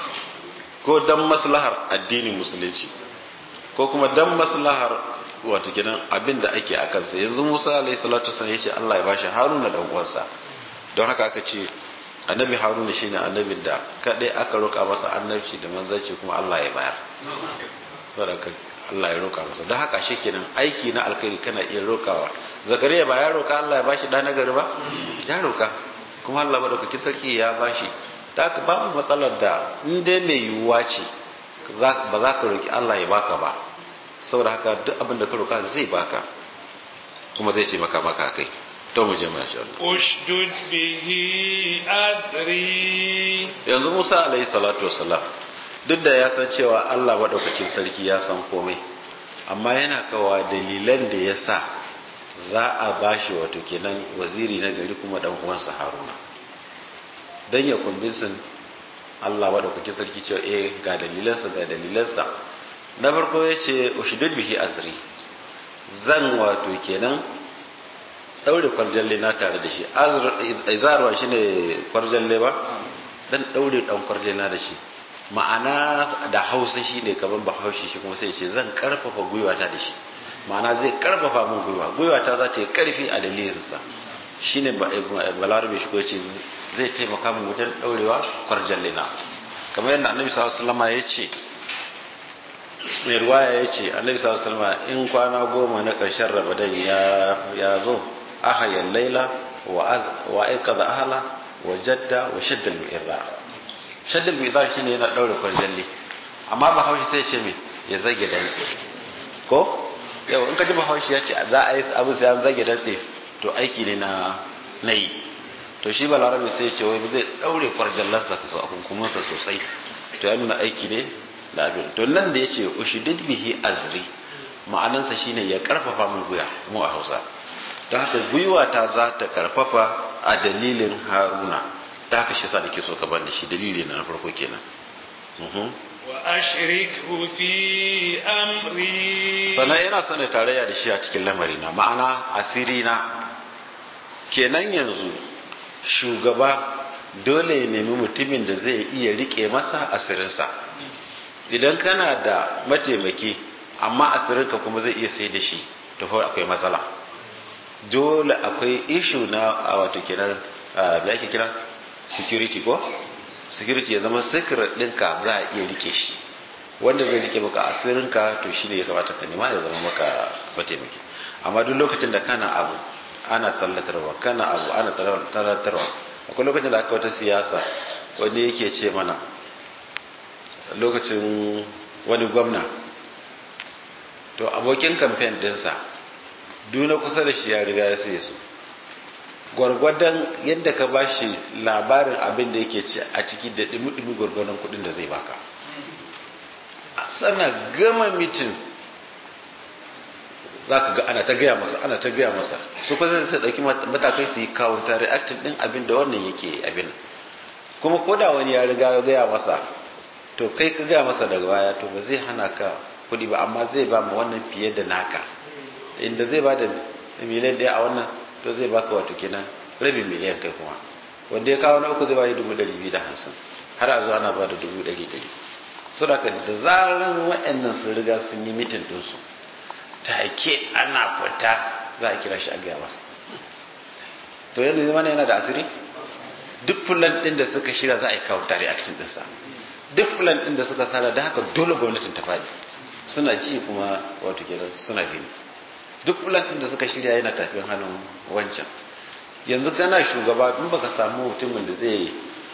ko don maslahar addinin musulunci ko kuma don maslahar wato kenan abin da ake a kansa yanzu musa alayhi salatu wasallam yace Allah ya bashi haruna dan uwansa don haka aka ce annabi haruna shine annabin da kadai aka roka masa annabci da manzanci kuma Allah ya bayar sadaka Allah ya roka masa don haka shikenan aiki na alkhairi kana iya rokawa zakariya ba ya roka Allah ya bashi da nagari ba ya roka kuma Allah madaukaki sarki ya bashi da haka babu matsalar da in dai mai yiwuwa ce ba za ka roki Allah ya baka ba saboda haka duk abin da ka roka zai baka kuma zai ce maka maka kai to mu je mu insha Allah ushdud bihi azri yanzu Musa alaihi salatu wassalam duk da ya san cewa Allah madaukakin sarki ya san komai amma yana kawa dalilan da ya sa za a bashi wato kenan waziri na gari kuma dan uwansa Haruna dan ya kumbinsin Allah madaukakin sarki cewa eh ga dalilansa ga dalilansa na farko ya ce ushdud bihi azri zan wato kenan daure kwarjalle na tare da shi izarwa shi ne kwarjalle ba dan daure dan kwarjalle na da shi ma'ana da hausa shi ne kamar ba haushi shi kuma sai ce zan karfafa gwiwata da shi ma'ana zai karfafa min gwiwa gwiwata za ta yi karfi a dalilinsa shi ne balarabe shi ko ce zai taimaka min wajen daurewa kwarjalle na kamar yadda annabi sallallahu alaihi wasallam ya ce mai ruwaya ya ce annabi sallallahu alaihi wasallam in kwana goma na ƙarshen ramadan ya ya zo ahayan laila wa az wa aikada ahla wa jadda wa shadda al-mi'dar shadda al-mi'dar shine yana daure kwarjalli amma ba haushi sai ya ce me ya zage dantse ko yau in ka ji bahaushe ya ce za a yi abu sai an zage dantse to aiki ne na na yi to shi balarabe sai ya ce wai zai daure kwarjallarsa a kunkumansa sosai to ya nuna aiki ne da abin to nan da ya ce ushidid bihi azri ma'anansa shine ya karfafa mun guya mu a hausa don haka gwiwa ta za ta karfafa a dalilin haruna da haka shi sa da ke so ka bani shi dalili na farko kenan wa ashrikhu fi amri sannan yana son tarayya da shi a cikin lamari na ma'ana asiri na kenan yanzu shugaba dole ya nemi mutumin da zai iya rike masa asirinsa idan kana da mataimaki amma asirinka kuma zai iya sai da shi to fa akwai matsala dole akwai ishu na a wato kenan da ake kira security ko security ya zama secret ɗinka za a iya rike shi wanda zai rike maka asirinka to shine ya kamata ka nema ya zama maka mataimaki amma duk lokacin da kana abu ana tsallatarwa kana abu ana tsallatarwa akwai lokacin da aka wata siyasa wani yake ce mana lokacin wani gwamna to abokin kamfen dinsa duna kusa da shi ya riga ya sai su gwargwadon yadda ka ba shi labarin abin da yake ci a ciki da dumi-dumi gwargwadon kudin da zai baka sana gama mitin za ka ga ana ta gaya masa ana ta gaya masa su kusa sai ɗauki matakai su yi kawunta reactin ɗin abin da wannan yake abin kuma ko da wani ya riga ya gaya masa to kai ka gaya masa daga baya to ba zai hana ka kuɗi ba amma zai ba mu wannan fiye da naka inda zai ba da miliyan ɗaya a wannan to zai baka wato kenan rabin miliyan kai kuma wanda ya kawo na uku zai bayi dubu ɗari biyu da hamsin har a zuwa ana ba da dubu ɗari ɗari saboda da zaran waɗannan sun riga sun yi mitin ɗinsu take ana fita za a kira shi a gaya masa to yadda zai mana yana da asiri duk fulan ɗin da suka shirya za a yi kawo tare action ɗinsa duk fulan ɗin da suka sada da haka dole gwamnatin ta faɗi suna ji kuma wato kenan suna gani duk fulan ɗin da suka shirya yana tafiyar hannun wancan yanzu kana shugaba in baka samu mutumin da zai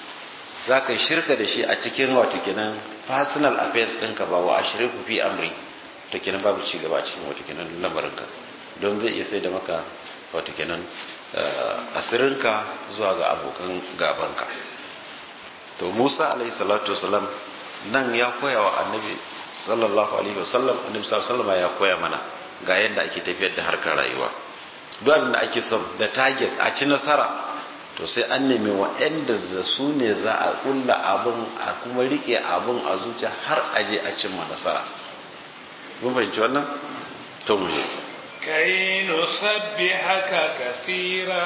za ka shirka da shi a cikin wato kenan personal affairs ɗinka ba wa ashirin ku fi amri to kenan babu ci gaba a cikin wato kenan lamarinka don zai iya sai da maka wato kenan asirinka zuwa ga abokan gabanka to musa alaihi salatu wasalam nan ya koya wa annabi sallallahu alaihi wasallam annabi sallallahu alaihi wasallam ya koya mana ga yadda ake tafiyar da harkar rayuwa duk abin da ake son da target a ci nasara to sai an nemi wa'anda da su ne za a kulla abin a kuma rike abin a zuciya har a je a cimma nasara mun fahimci wannan to mu je kai nusabbihaka kathira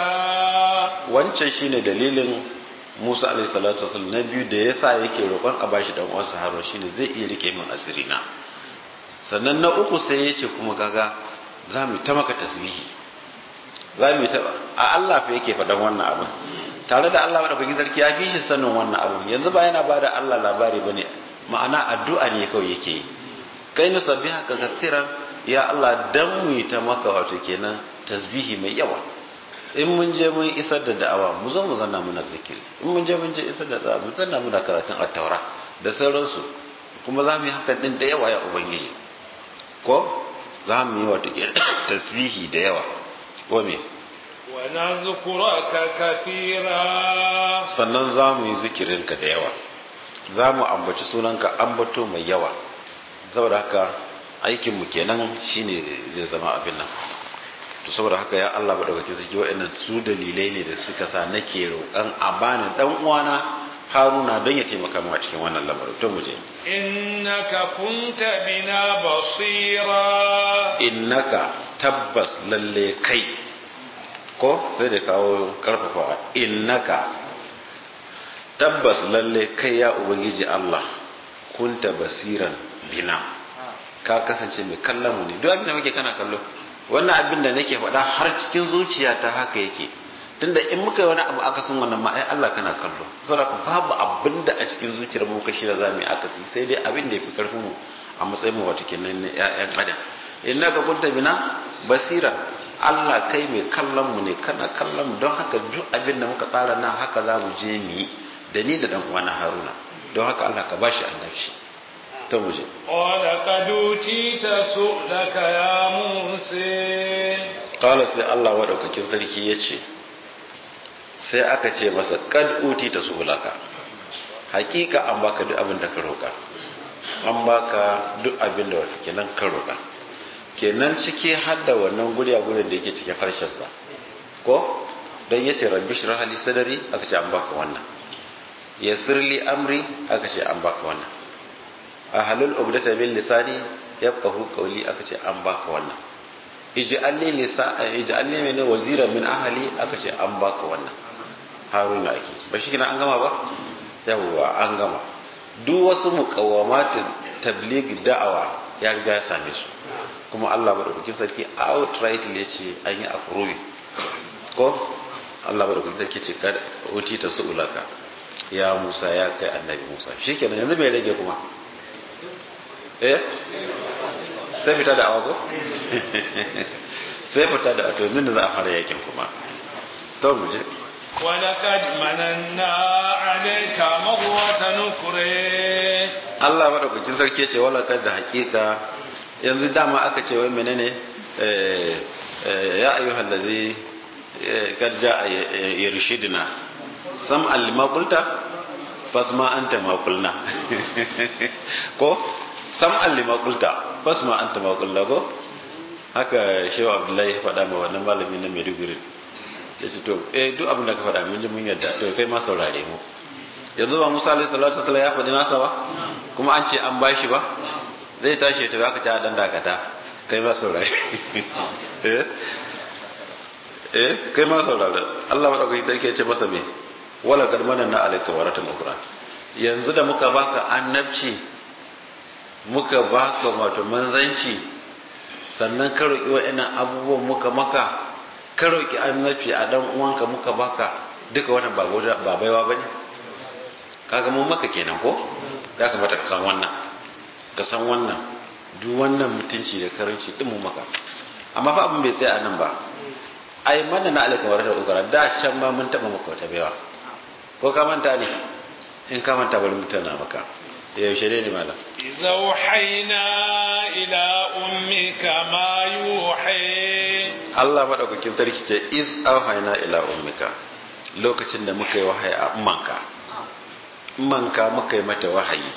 wancan shine dalilin Musa alaihi salatu wasallam na biyu da yasa yake roƙon a bashi dan uwansa Harun shine zai iya rike min asiri na sannan na uku sai yace kuma kaga za mu ta maka tasbihi za mu ta a Allah fa yake faɗan wannan abin tare da Allah madaukakin sarki ya fi shi sanin wannan abin yanzu ba yana bada Allah labari bane ma'ana addu'a ne kawai yake yi kai nu sabbihaka kathiran ya Allah dan mu ta maka wato kenan tasbihi mai yawa in mun je mun isar da da'awa mu zo mu zanna muna zikiri in mun je mun je isar da da'awa mu zanna muna karatun at-taura da sauransu kuma za mu yi hakan din da yawa ya ubangiji ko za mu yi wato tasbihi da yawa ko me wa nazkuraka kathira sannan za mu yi zikirinka da yawa za mu ambaci sunanka ambato mai yawa saboda haka aikinmu kenan shine zai zama abin nan to saboda haka ya Allah ba dauke saki wa'annan su dalilai ne da suka sa nake roƙan a bani dan uwana Haruna don ya taimaka mu a cikin wannan lamarin to mu je innaka kunta bina basira innaka tabbas lalle kai ko sai da kawo karfafawa innaka tabbas lalle kai ya ubangiji Allah kunta basiran bina ka kasance mai kallon mu ne duk abin da muke kana kallo wannan abin da nake faɗa har cikin zuciya ta haka yake tunda in muka yi wani abu aka san wannan ma ai Allah kana kallo saboda ku babu abin da a cikin zuciyar mu kashi da zamu yi akasi sai dai abin da yafi karfin mu a matsayin mu wato kenan ne ƴaƴan adam innaka kunta bina basira Allah kai mai kallon mu ne kana kallon mu don haka duk abin da muka tsara nan haka za mu je mu yi da ni da dan uwana Haruna don haka Allah ka bashi annabci ta mu je qala qad utita su'laka ya musa qala sai Allah madaukakin sarki yace sai aka ce masa kad utita su'laka hakika an baka duk abin da ka roka an baka duk abin da wata kenan ka roka kenan ciki hadda wannan guriya gurin da yake cikin harshensa ko don yace rabbi shrah li sadri aka ce an baka wannan yassir li amri aka ce an baka wannan ahlul ubdata bil lisani yafqahu qawli aka ce an baka wannan ij'alni lisa ij'alni min wazira min ahli aka ce an baka wannan haruna ake ba shi kina an gama ba yawwa an gama duk wasu muqawamatin tabligh da'awa ya riga ya same su kuma Allah madaukakin sarki outright ya ce an yi approve ko Allah madaukakin sarki ce kad uti ta su'ulaka ya Musa ya kai annabi Musa shikenan yanzu bai rage kuma eh sai fita da awago sai fita da to yanzu da za a fara yakin kuma to mu je ولقد مننا عليك مرة أخرى Allah madaukakin sarki ce wala kad da hakika yanzu dama aka ce wai menene ya ayyuhal ladzi kad jaa yarshidna sam al maqulta fasma anta ma qulna ko sam al maqulta fasma anta ma qulna ko haka shehu abdullahi faɗa ma wannan malami na Maiduguri yace to eh duk abin da ka faɗa mun ji mun yadda to kai ma saurare mu yanzu ba Musa alaihi salatu wasallam ya faɗi nasa ba kuma an ce an bashi ba zai tashi ta baka ta dan dakata kai ma saurare eh eh kai ma saurare Allah madaukaki tarke ce masa me wala kad manana alayka waratan ukra yanzu da muka baka annabci muka baka wato manzanci sannan ka roki wa'annan abubuwan muka maka ka roki annabci a dan uwanka muka baka duka wannan ba ba baiwa bane kaga mun maka kenan ko ya kamata ka san wannan ka san wannan duk wannan mutunci da karanci din mun maka amma fa abin bai tsaya nan ba ai mana na alaka warata ukara da can ma mun taba maka wata baiwa ko ka manta ne in ka manta bari mutana maka yaushe ne ne malam إذا أوحينا إلى أمك ما يوحي Allah madaukakin sarki ce iz auhayna ila ummika lokacin da muka yi wahayi a ummanka ummanka muka yi mata wahayi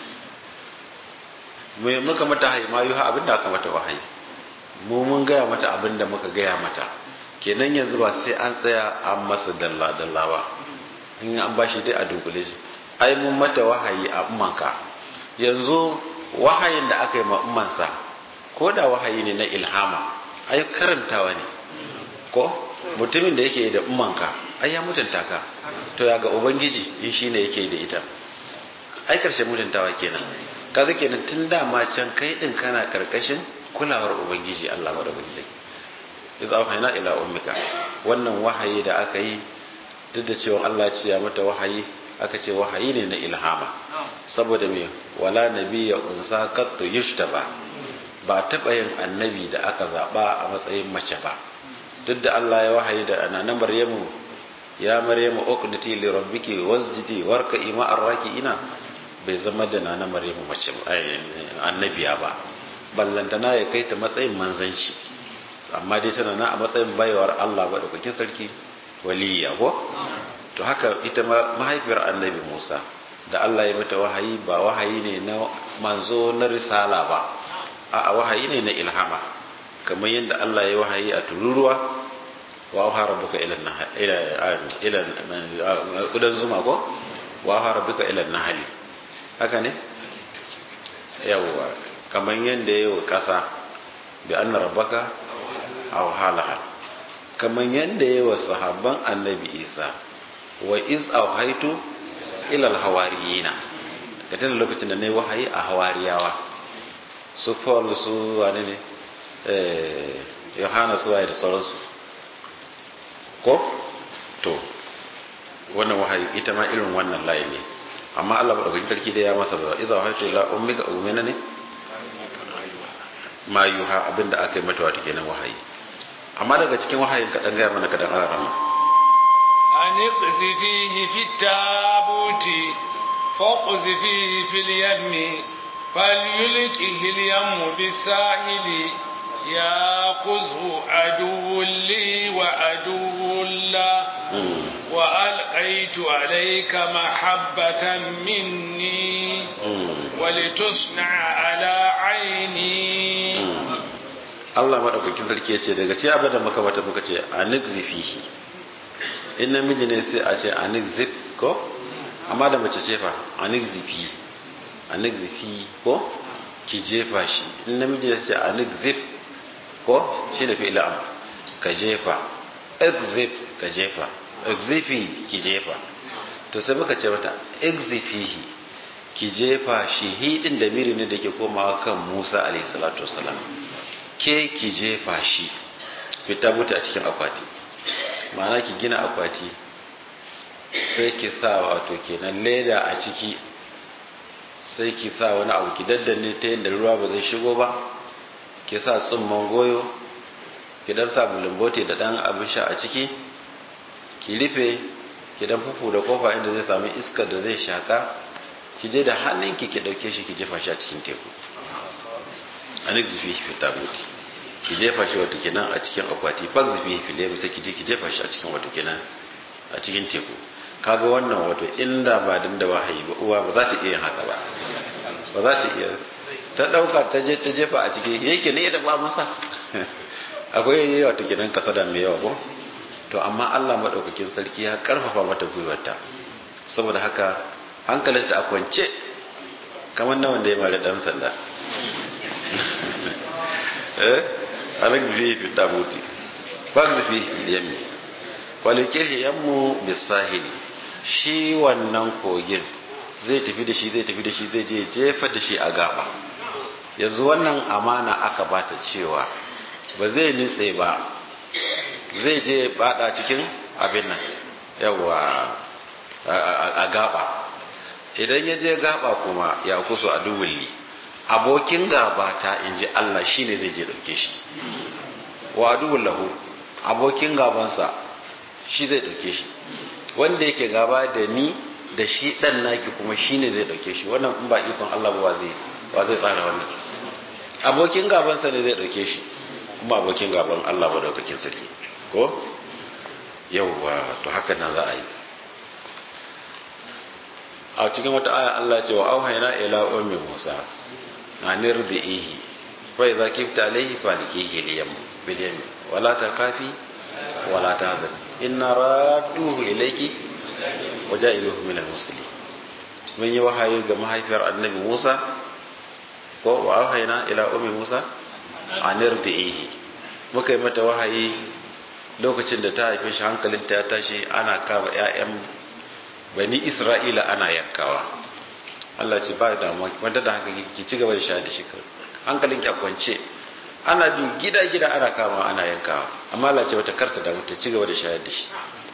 muka mata hayi ma yuha abinda aka mata wahayi mu mun gaya mata abinda muka gaya mata kenan yanzu ba sai an tsaya an masa dalla dalla ba in an bashi dai a dunkule shi ai mun mata wahayi a ummanka yanzu wahayin da aka yi ma ummansa ko da wahayi ne na ilhama ai karantawa ne ko mutumin da yake da ummanka ai ya mutunta ka to ya ga ubangiji in shine yake da ita ai karshen mutuntawa kenan kaga kenan tun dama can kai din kana karkashin kulawar ubangiji Allah madaukaki iz auhayna ila ummika wannan wahayi da aka yi duk da cewa Allah ya ce ya mata wahayi aka ce wahayi ne na ilhama saboda me wala nabiyya unsa qattu yushtaba ba taɓa yin annabi da aka zaɓa a matsayin mace ba duk da Allah ya wahayi da anana Maryamu ya Maryamu uqniti li rabbiki wasjidi warka'i ma'ar raki'ina bai zama da nana Maryamu mace annabiya ba ballantana ya kai ta matsayin manzanci amma dai tana na a matsayin baiwar Allah ba daukakin sarki waliya ko to haka ita mahaifiyar annabi Musa da Allah ya mata wahayi ba wahayi ne na manzo na risala ba a wahayi ne na ilhama kamar yadda Allah ya wahayi a tururuwa wa auha rabbuka ila ila ila kudan zuma ko wa auha rabbuka ila nahli haka ne yawwa kamar yadda yayi kasa bi anna rabbaka auha laha kamar yadda yayi wa sahabban annabi Isa wa iz auhaitu ila alhawariyina ka tana lokacin da nayi wahayi a hawariyawa su paul su wane ne yohana su waye da sauransu ko to wannan wahayi ita ma irin wannan layi ne amma Allah ba dauki sarki da ya masa ba iza wahaytu ila ummika umina ne ma yuha abinda aka yi mata wato kenan wahayi amma daga cikin wahayin ka dan gaya mana ka dan arama an iqzifihi fi tabuti faqzifihi fil yammi falyulqihi al yammu bisahili ياخذه عدو لي وعدو له وألقيت عليك محبة مني ولتصنع على عيني Allah maɗaukakin sarki ya ce daga ce abin da muka mata muka ce a fihi in namiji ne sai a ce a zip ko amma da mace ce fa a zifi a zifi ko ki jefa shi in namiji ne sai a zip ko shi da fi'il amr ka jefa exif ka jefa exifi ki jefa to sai muka ce mata exifihi ki jefa shi hidin da miri ne da ke komawa kan Musa alayhi salatu wasalam ke ki jefa shi fita buta a cikin akwati ma'ana ki gina akwati sai ki sa wato kenan leda a ciki sai ki sa wani abu ki daddanne ta yadda ruwa ba zai shigo ba ki sa tsumman goyo ki dan sa bulumbote da dan abin sha a ciki ki rufe ki dan fufu da kofa inda zai sami iskar da zai shaka ki je da hannunki ki dauke shi ki jefa shi a cikin teku anik zifi fi tabuti ki jefa shi wato kenan a cikin akwati bak zifi fi lemu sai ki je ki jefa shi a cikin wato kenan a cikin teku kaga wannan wato inda ba din da wahayi ba uwa ba za ta iya haka ba ba za ta iya ta dauka ta je ta jefa a ciki yake ne da ba masa akwai wato kenan kasada mai yawa ko to amma Allah madaukakin sarki ya karfafa mata gwiwarta saboda haka hankalinta a kwance kamar na wanda ya mara dan sanda eh alak fi fi dabuti bak fi yammi walikir yammu bisahili shi wannan kogin zai tafi da shi zai tafi da shi zai je jefa da shi a gaba yanzu wannan amana aka bata cewa ba zai nitse ba zai je bada cikin abin nan yawa a gaba idan ya je gaba kuma ya kusa a duwulli abokin gaba ta in ji Allah shi ne zai je dauke shi wa lahu abokin gabansa shi zai dauke shi wanda yake gaba da ni da shi dan naki kuma shi ne zai dauke shi wannan in ba ikon Allah ba zai ba zai tsara wannan abokin gabansa ne zai dauke shi kuma abokin gaban Allah ba daukakin sarki ko yauwa to haka nan za a yi a cikin wata aya Allah ce wa auhayna ila ummi Musa anir da ihi fa idza kifta alayhi falikihi liyam bilyam wala takafi wala tahzan inna radduhu ilayki wa ja'iluhu min al-muslimin mun yi wahayi ga mahaifiyar annabi Musa ko wa auhayna ila ummi Musa anir da ihi muka yi mata wahayi lokacin da ta haife shi hankalinta ya tashi ana kama 'ya'yan bani isra'ila ana yankawa Allah ce ba damuwa wanda da haka ki ci gaba da sha da shi hankalin ki a kwance ana bi gida gida ana kama ana yankawa amma Allah ce wata karta da ta ci gaba da shayar da shi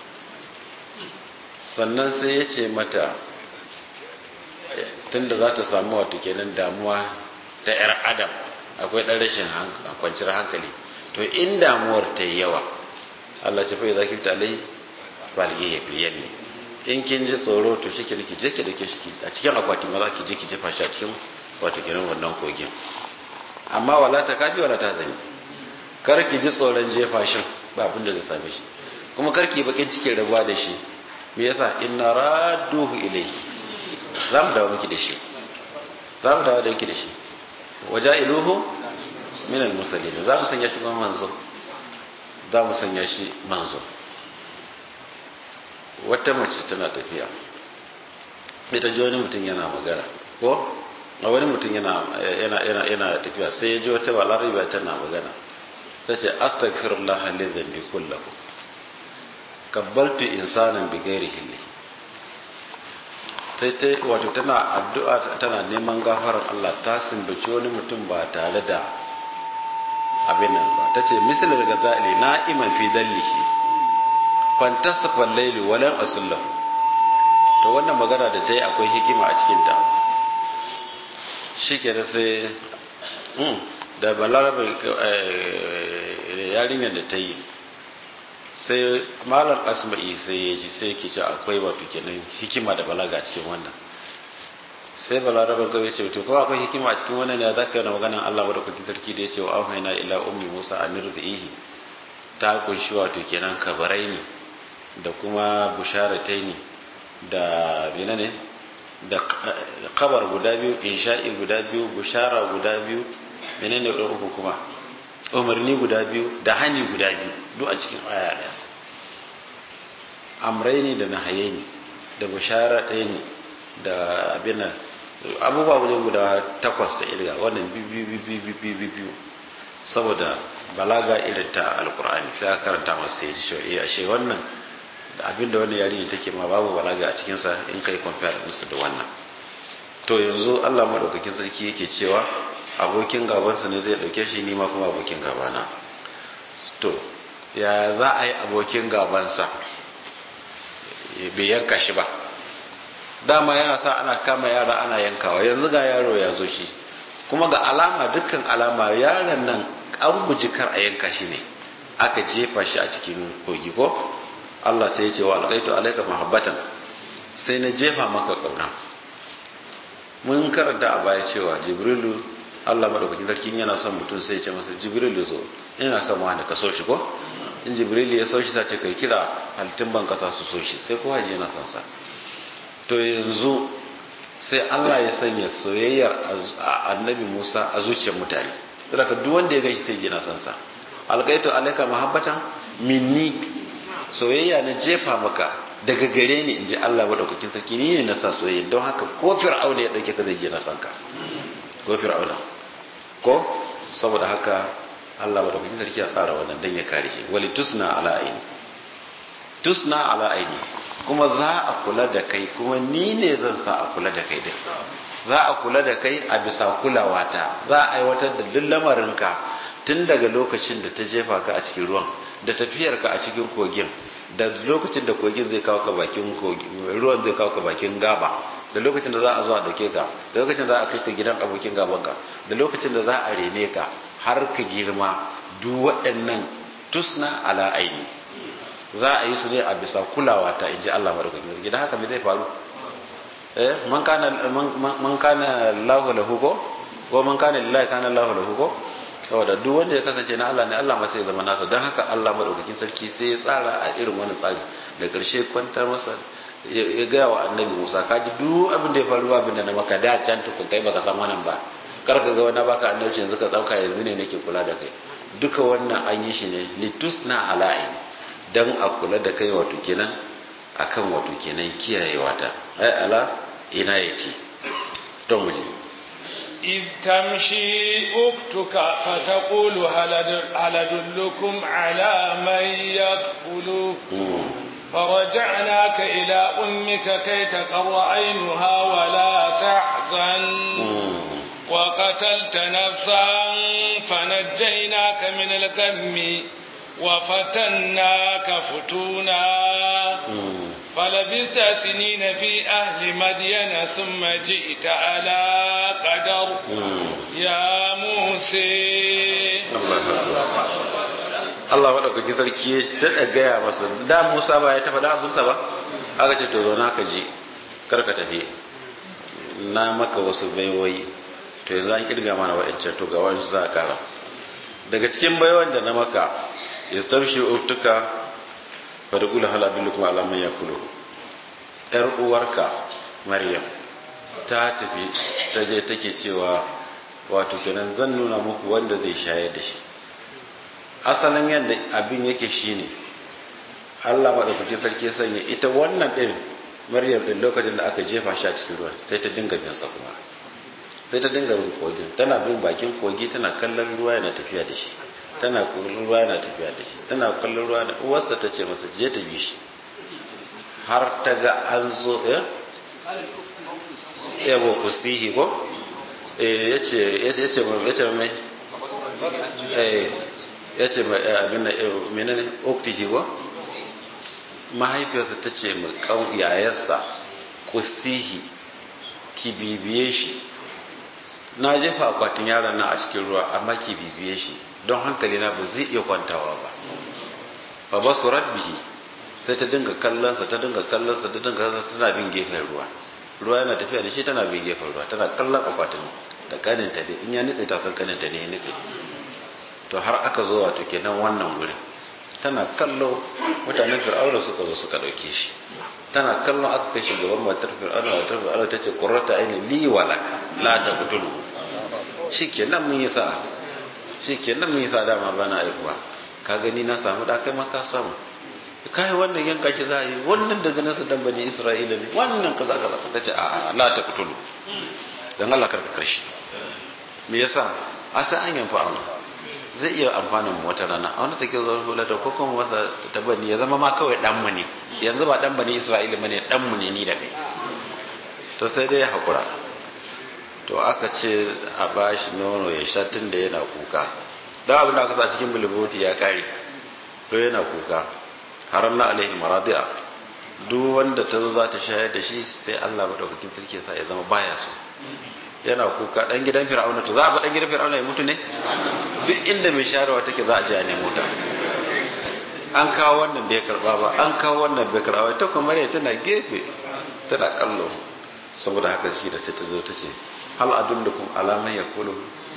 sannan sai ya ce mata tunda za ta samu wato kenan damuwa ta yar adam akwai ɗan rashin kwanciyar hankali to in damuwar ta yi yawa Allah ce fa ya zaki ta alai balge ya fiye ne in kin ji tsoro to shi ki je ki dake shi a cikin akwati ma za ki je ki jefa shi a cikin wato kenan wannan kogin amma wala ta kafi wala ta zani kar ki ji tsoron jefa shi ba abin da zai same shi kuma kar ki bakin cikin rabuwa da shi me yasa inna radduhu ilayhi za mu dawo miki da shi za mu dawo da miki da shi waja'iluhu min al-musallin za mu sanya shi manzo za mu sanya shi manzo wata mace tana tafiya ita ji wani mutum yana magana ko a wani mutum yana yana yana yana tafiya sai ya ji wata balarabiya tana magana ta ce astaghfirullah li dhanbi kullahu kabbaltu insanan bi ghairi hilli sai ta wato tana addu'a tana neman gafarar Allah ta sumbaci wani mutum ba tare da abin nan ba ta ce misal daga za'ili na'iman fi dallihi fantasafa laili walan asullahu to wannan magana da ta yi akwai hikima a cikinta shi ke da sai da balarabe yarinyar da ta yi sai malar asma'i sai ya ji sai ke ce akwai wato kenan hikima da balaga cikin wannan sai balarabe kawai ce to kawai akwai hikima a cikin wannan ya zaka yana maganan Allah ba da kuki sarki da ya ce wa auhaina ila ummi musa amir da ihi ta kunshi wato kenan kabarai ne da kuma busharatai ne da menene da kabar guda biyu insha'i guda biyu bushara guda biyu menene uku kuma umarni guda biyu da hani guda biyu duk a cikin aya daya amraini da nahayaini da bushara ɗaya ne da abin abubuwa wajen guda takwas da irga wannan biyu biyu saboda balaga irin ta alkur'ani sai aka karanta masu sai shi ashe wannan abin da wannan yarinya take ma babu balaga a cikinsa in kai compare musu da wannan to yanzu Allah madaukakin sarki yake cewa abokin gabansa ne zai dauke shi ni ma kuma abokin gabana to ya za a yi abokin gabansa bai yanka shi ba dama yana sa ana kama yara ana yankawa yanzu ga yaro ya zo shi kuma ga alama dukkan alama yaron nan an guji kar a yanka shi ne aka jefa shi a cikin kogi ko Allah sai ya ce wa alƙaitu alaika mahabbatan sai na jefa maka ƙauna mun karanta a baya cewa jibrilu Allah madaukakin sarki yana son mutum sai ya ce masa jibrilu zo ina son wani ka so shi ko in jibrilu ya so shi sace kai kira halittun ban kasa su so shi sai ko haji yana son sa to yanzu sai Allah ya sanya soyayyar annabi Musa a zuciyar mutane saboda duk wanda ya gaishe sai ji na son sa alƙaitu alaika mahabbatan minni soyayya na jefa maka daga gare ni in ji Allah maɗaukakin sarki ni ne na sa soyayya don haka ko fir'auna ya ɗauke ka zai je na san ka ko fir'auna ko saboda haka Allah maɗaukakin sarki ya tsara wannan dan ya kare shi wali tusna ala aini tusna ala aini kuma za a kula da kai kuma ni ne zan sa a kula da kai din za a kula da kai a bisa kulawata za a aiwatar da duk lamarinka tun daga lokacin da ta jefa ka a cikin ruwan da tafiyarka a cikin kogin da lokacin da kogin zai kawo ka bakin ruwan zai kawo ka bakin gaba da lokacin da za a zo a dauke ka da lokacin da za a kai ka gidan abokin gaban ka da lokacin da za a rene ka har ka girma duk waɗannan tusna ala aini za a yi su ne a bisa kulawa ta inji Allah madaukakin sarki dan haka me zai faru eh man kana man kana lahu lahu ko ko man kana lillahi kana lahu lahu ko saboda duk wanda ya kasance na Allah ne Allah ma sai ya zama nasa don haka Allah madaukakin sarki sai ya tsara a irin wani tsari da karshe kwantar masa ya gaya wa annabi Musa ka ji duk abin da ya faru abin da na maka da can tukun kai baka san wannan ba kar ka ga wani baka annabi yanzu ka dauka yanzu ne nake kula da kai duka wannan an yi shi ne litusna ala'i dan a kula da kai wato kenan akan wato kenan kiyayewa ta ai ala inayati don muje إذ تمشي أختك فتقول هل أدلكم على من يكفله فرجعناك إلى أمك كي تقر عينها ولا تحزن وقتلت نفسا فنجيناك من الغم وفتناك فتونا فلبثت سنين في أهل مدين ثم جئت على قدر يا موسى Allah maɗaukaki sarki ya daɗa gaya masa da Musa ba ya tafa da abinsa ba aka ce to zauna ka ji kar ka tafi na maka wasu baiwoyi to yanzu an kirga mana wa'ancan to ga wani za a kara daga cikin baiwan da na maka yastabshi uktuka fa taqulu hal adullukum ala man yakulu yar uwarka maryam ta tafi ta je take cewa wato kenan zan nuna muku wanda zai shayar da shi asalin yadda abin yake shine Allah maɗaukaki sarki sanya ita wannan ɗin maryam ɗin lokacin da aka jefa shi a cikin ruwan sai ta dinga bin sa kuma sai ta dinga bin kogin tana bin bakin kogi tana kallon ruwa yana tafiya da shi tana kallon ruwa yana tafiya da shi tana kallon ruwa da uwarsa ta ce masa je ta bi shi har ta ga an zo eh yabo kusihi ko eh yace yace yace yace mai eh yace mai abin da menene uktihi ko mahaifiyarsa ta ce mai yayarsa kusihi ki bibiye shi na jefa akwatin yaron nan a cikin ruwa amma ki bibiye shi don hankali na ba zai iya kwantawa ba fa ba su rabbihi sai ta dinga kallonsa ta dinga kallonsa ta dinga kallonsa tana bin gefen ruwa ruwa yana tafiya da shi tana bin gefen ruwa tana kallon akwatin da kaninta ne in ya nitse ta san kaninta ne ya nitse to har aka zo wato kenan wannan wurin tana kallo mutanen fir'auna suka zo suka dauke shi tana kallon aka kai shugaban matar fir'auna matar fir'auna ta ce qurrata aini li wa laka la taqtulu shikenan mun yi sa'a shikenan mun yi sa'a dama bana aikuwa ka gani na samu da kai ma ka samu kai wannan yanka ki za yi wannan daga nasu dan bani isra'ila ne wannan kaza kaza ta ce a la taqtulu dan Allah karka karshe me yasa asa an yanfa Allah zai iya amfanin mu wata rana a wani take zo hulata ko kuma masa ta bani ya zama ma kawai dan mu ne yanzu ba dan bani Isra'ila bane dan mu ne ni da kai to sai dai hakura to aka ce a bashi nono ya sha tun da yana kuka da abin da aka sa cikin bulbuti ya kare to yana kuka haram na alaihi maradi'a duk wanda ta zo za ta shayar da shi sai Allah madaukakin sarki sa ya zama baya so yana kuka dan gidan fir'auna to za a ba dan gidan fir'auna ya mutu ne duk inda mai shayarwa take za a je a nemo ta an kawo wannan bai karba ba an kawo wannan bai karba ta kuma mare tana gefe tana kallo saboda haka shi da sai ta zo ta ce hal adullukum ala man yakulu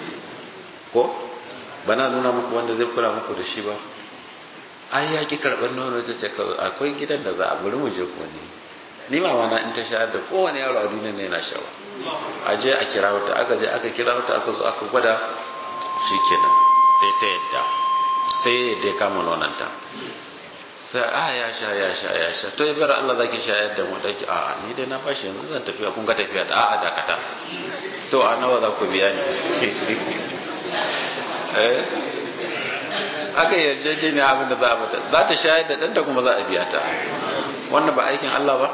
ko bana nuna muku wanda zai kula muku da shi ba ai ya ki karban nono ta ce akwai gidan da za a bari mu je ko ne ni mama na in ta shayar da kowane yaro a duniya ne yana shawa a je a kira wata aka je aka kira wata aka zo aka gwada shi kenan sai ta yadda sai ya yadda ya kama nonanta sai a ya sha ya sha ya sha to ya bar Allah zaki shayar da mu daki a ni dai na bashi yanzu zan tafiya kun ga tafiya da a'a dakata to a nawa za ku biya ni eh aka yarjejeniya abin da za a mata za ta shayar da ɗanta kuma za a biya ta wannan ba aikin Allah ba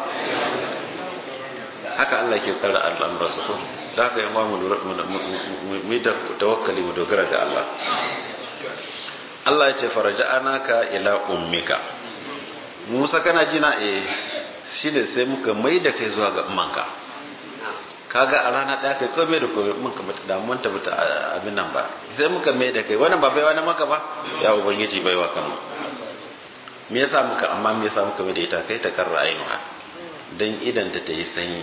haka Allah ke tsara al'amuransa ko da haka yi mu mu da tawakkali mu dogara ga Allah Allah ya ce faraja anaka ila ummika Musa kana jina eh shine sai muka mai da kai zuwa ga ummanka kaga a rana ɗaya kai komai da komai mun kamata da mun tabbata abin nan ba sai muka mai da kai wannan ba baiwa na maka ba ya ubangiji baiwa kama me yasa muka amma me yasa muka mai da ita kai ta karra ainuha dan idan ta yi sanyi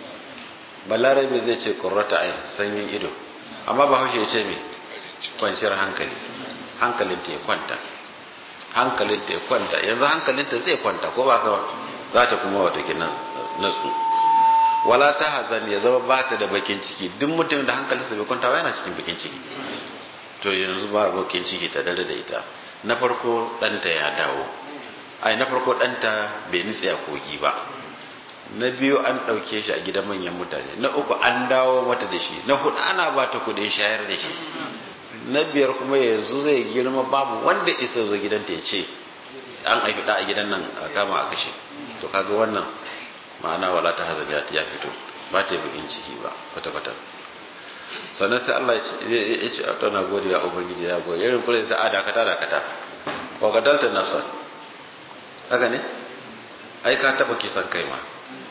balarabe zai ce qurrata ain sanyin ido amma bahaushe ya ce me kwanciyar hankali hankalinta ya kwanta hankalinta ya kwanta yanzu hankalinta zai kwanta ko ba ka za ta kuma wata gina natsu wala ta hazan ya zama ba ta da bakin ciki duk mutum da hankalinsa bai kwanta ba yana cikin bakin ciki to yanzu ba bakin ciki ta dare da ita na farko ɗanta ya dawo ai na farko ɗanta bai nitse a kogi ba na biyu an ɗauke shi a gidan manyan mutane na uku an dawo mata da shi na hudu ana ba ta kuɗin shayar da shi na biyar kuma yanzu zai girma babu wanda isa zo gidanta ya ce an haifi da a gidan nan a kama a kashe to kaga wannan ma'ana wala ta hazard ya fito ba ta yi bukin ciki ba kwata-kwata sannan sai Allah ya ce a tana gode ya ubangiji ya gode irin kula ta a dakata dakata wa kadalta nafsa haka ne ai ka taba kisan kai ma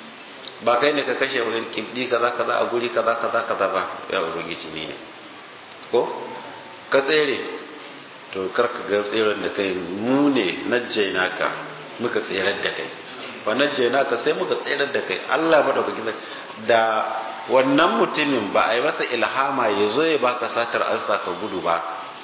ba kai ne ka kashe wani kibdi kaza kaza a guri kaza kaza kaza ba ya ubangiji ni ne ko ka tsere to karka ga tseren da kai mu ne najjaina ka muka tserar da kai fa najjaina ka sai muka tserar da kai Allah madaukakin da wannan mutumin ba a yi masa ilhama ya zo ya baka satar an ka gudu ba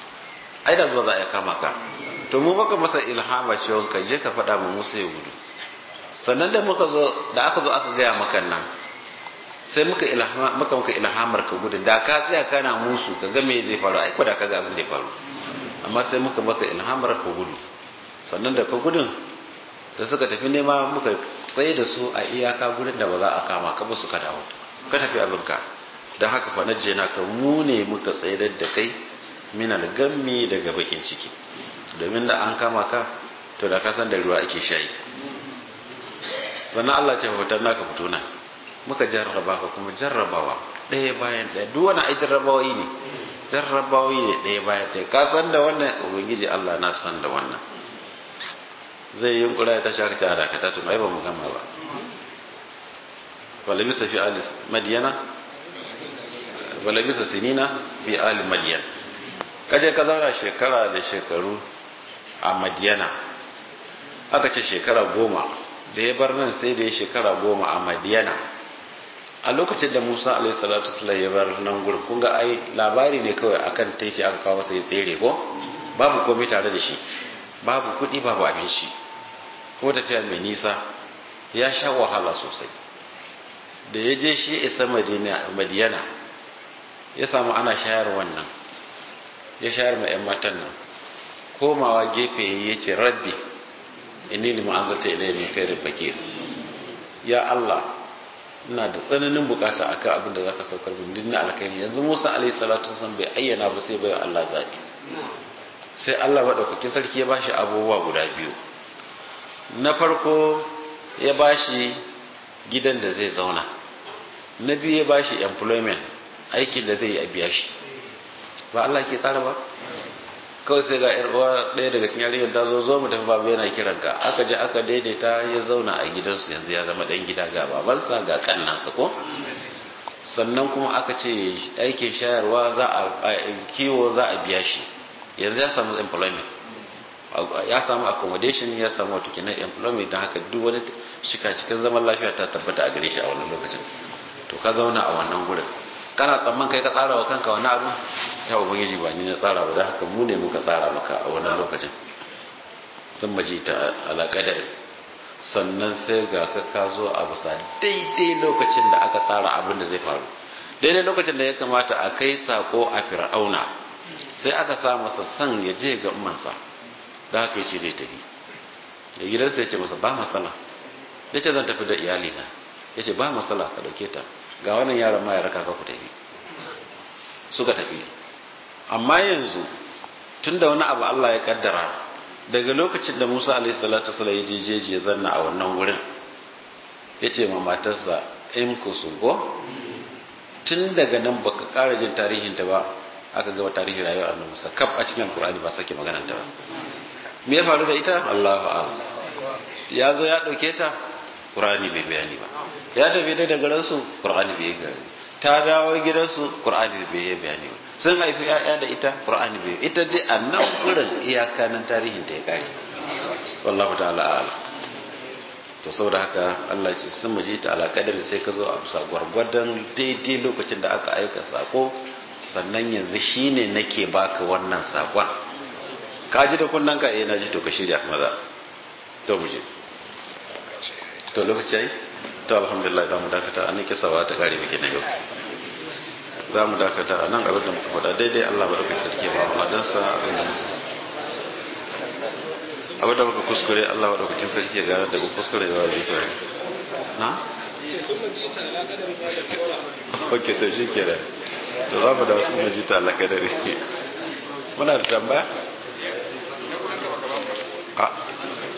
ai da zuwa za a kama ka to mu baka masa ilhama cewa ka je ka faɗa mu Musa ya gudu sannan da muka zo da aka zo aka gaya maka nan sai muka ilhama muka muka ilhamar ka gudu da ka tsaya kana musu ka ga me zai faru ai ko da ka ga abin da ya faru amma sai muka maka ilhamar ka gudu sannan da ka gudun da suka tafi nema muka tsaye da su a iyaka gudun da ba za a kama ka ba suka dawo ka tafi abinka don haka fa najje na ka mu ne muka tsaye da kai min algammi daga bakin ciki domin da an kama ka to da ka san da ruwa ake shayi sannan Allah ce hoton naka fito nan muka jarraba ka kuma jarrabawa ɗaya bayan ɗaya duk wani ai jarrabawoyi ne jarrabawoyi ne ɗaya bayan ɗaya ka san da wannan ubangiji Allah na san da wannan zai yi yunkura ya tashi aka ce a dakata tun ai ba mu gama ba falabisa fi alis madiyana falabisa sinina fi ali madiyan kaje ka zauna shekara da shekaru a madiyana aka ce shekara goma da ya bar nan sai da ya shekara goma a madiyana a lokacin da musa alaihi salatu ya bar nan gurin kun ga ai labari ne kawai akan teki aka kawo masa ya tsere ko babu komai tare da shi babu kuɗi babu abinci ko tafiya mai nisa ya sha wahala sosai da ya je shi isa madiyana ya samu ana shayar wannan ya shayar ma 'yan matan nan komawa gefe ya ce rabbi inni lima an zata ilai min kai fakir ya Allah ina da tsananin bukata akan abin da zaka saukar min dinna alkhairi yanzu Musa alaihi salatu wasallam bai ayyana ba sai bai Allah zabi sai Allah madaukakin sarki ya bashi abubuwa guda biyu na farko ya bashi gidan da zai zauna na biyu ya bashi employment aikin da zai yi a biya shi ba Allah ke tsara ba kawai sai ga uwa ɗaya daga cikin yarinyar ta zo zo mu tafi babu yana kiran ka aka je aka daidaita ya zauna a gidansu yanzu ya zama ɗan gida ga babansa ga kannansa ko sannan kuma aka ce aikin shayarwa za a kiwo za a biya shi yanzu ya samu employment ya samu accommodation ya samu wato kenan employment don haka duk wani shika cikin zaman lafiya ta tabbata a gare shi a wannan lokacin to ka zauna a wannan gurin kana tsamman kai ka tsara wa kanka wani abu ya ubangiji ba ni na tsara ba da haka mu ne muka tsara maka a wannan lokacin zan maji ta alaƙadar sannan sai ga ka ka zo a bisa daidai lokacin da aka tsara abin da zai faru daidai lokacin da ya kamata a kai sako a fir'auna sai aka sa masa son ya je ga ummansa da haka yace zai tafi da gidansa ya ce masa ba matsala ya ce zan tafi da iyalina ya ce ba matsala ka dauke ta ga wannan yaron ma ya raka ka ku tafi suka tafi amma yanzu tun da wani abu Allah ya kaddara daga lokacin da Musa alaihi salatu wasallam ya jejeje ya zanna a wannan wurin ya ce ma matarsa in ku go tun daga nan baka ƙara jin tarihin ta ba aka gaba tarihin rayuwar annabi Musa kaf a cikin Qur'ani ba sake maganar ta ba me ya faru da ita Allahu a'lam ya zo ya dauke ta Qur'ani bai bayani ba ya tafi da daga ransu Qur'ani bai gari ta dawo gidansu Qur'ani bai yi bayani ba sun haifi ya'ya da ita Qur'ani bai ita dai a nan gurin iyaka nan tarihin ta ya kare wallahu ta'ala a'lam to saboda haka Allah ce sun maji ta ala kadari sai ka zo a bisa gwargwadon daidai lokacin da aka aika sako sannan yanzu shine nake baka wannan sakon ka ji da kunnan ka eh na ji to ka shirya maza to mu je to lokaci yayi to alhamdulillah za mu dakata an kisa ba ta kare muke na yau za mu dakata a nan abin da muka faɗa daidai Allah ba da kuka tarke ba mu ladansa abin da abin da muka kuskure Allah ba da kuka sarki ya gane da ku kuskure ya wani kawai na? ok to shi kere to za mu da wasu majita alaƙadari muna da tambaya? a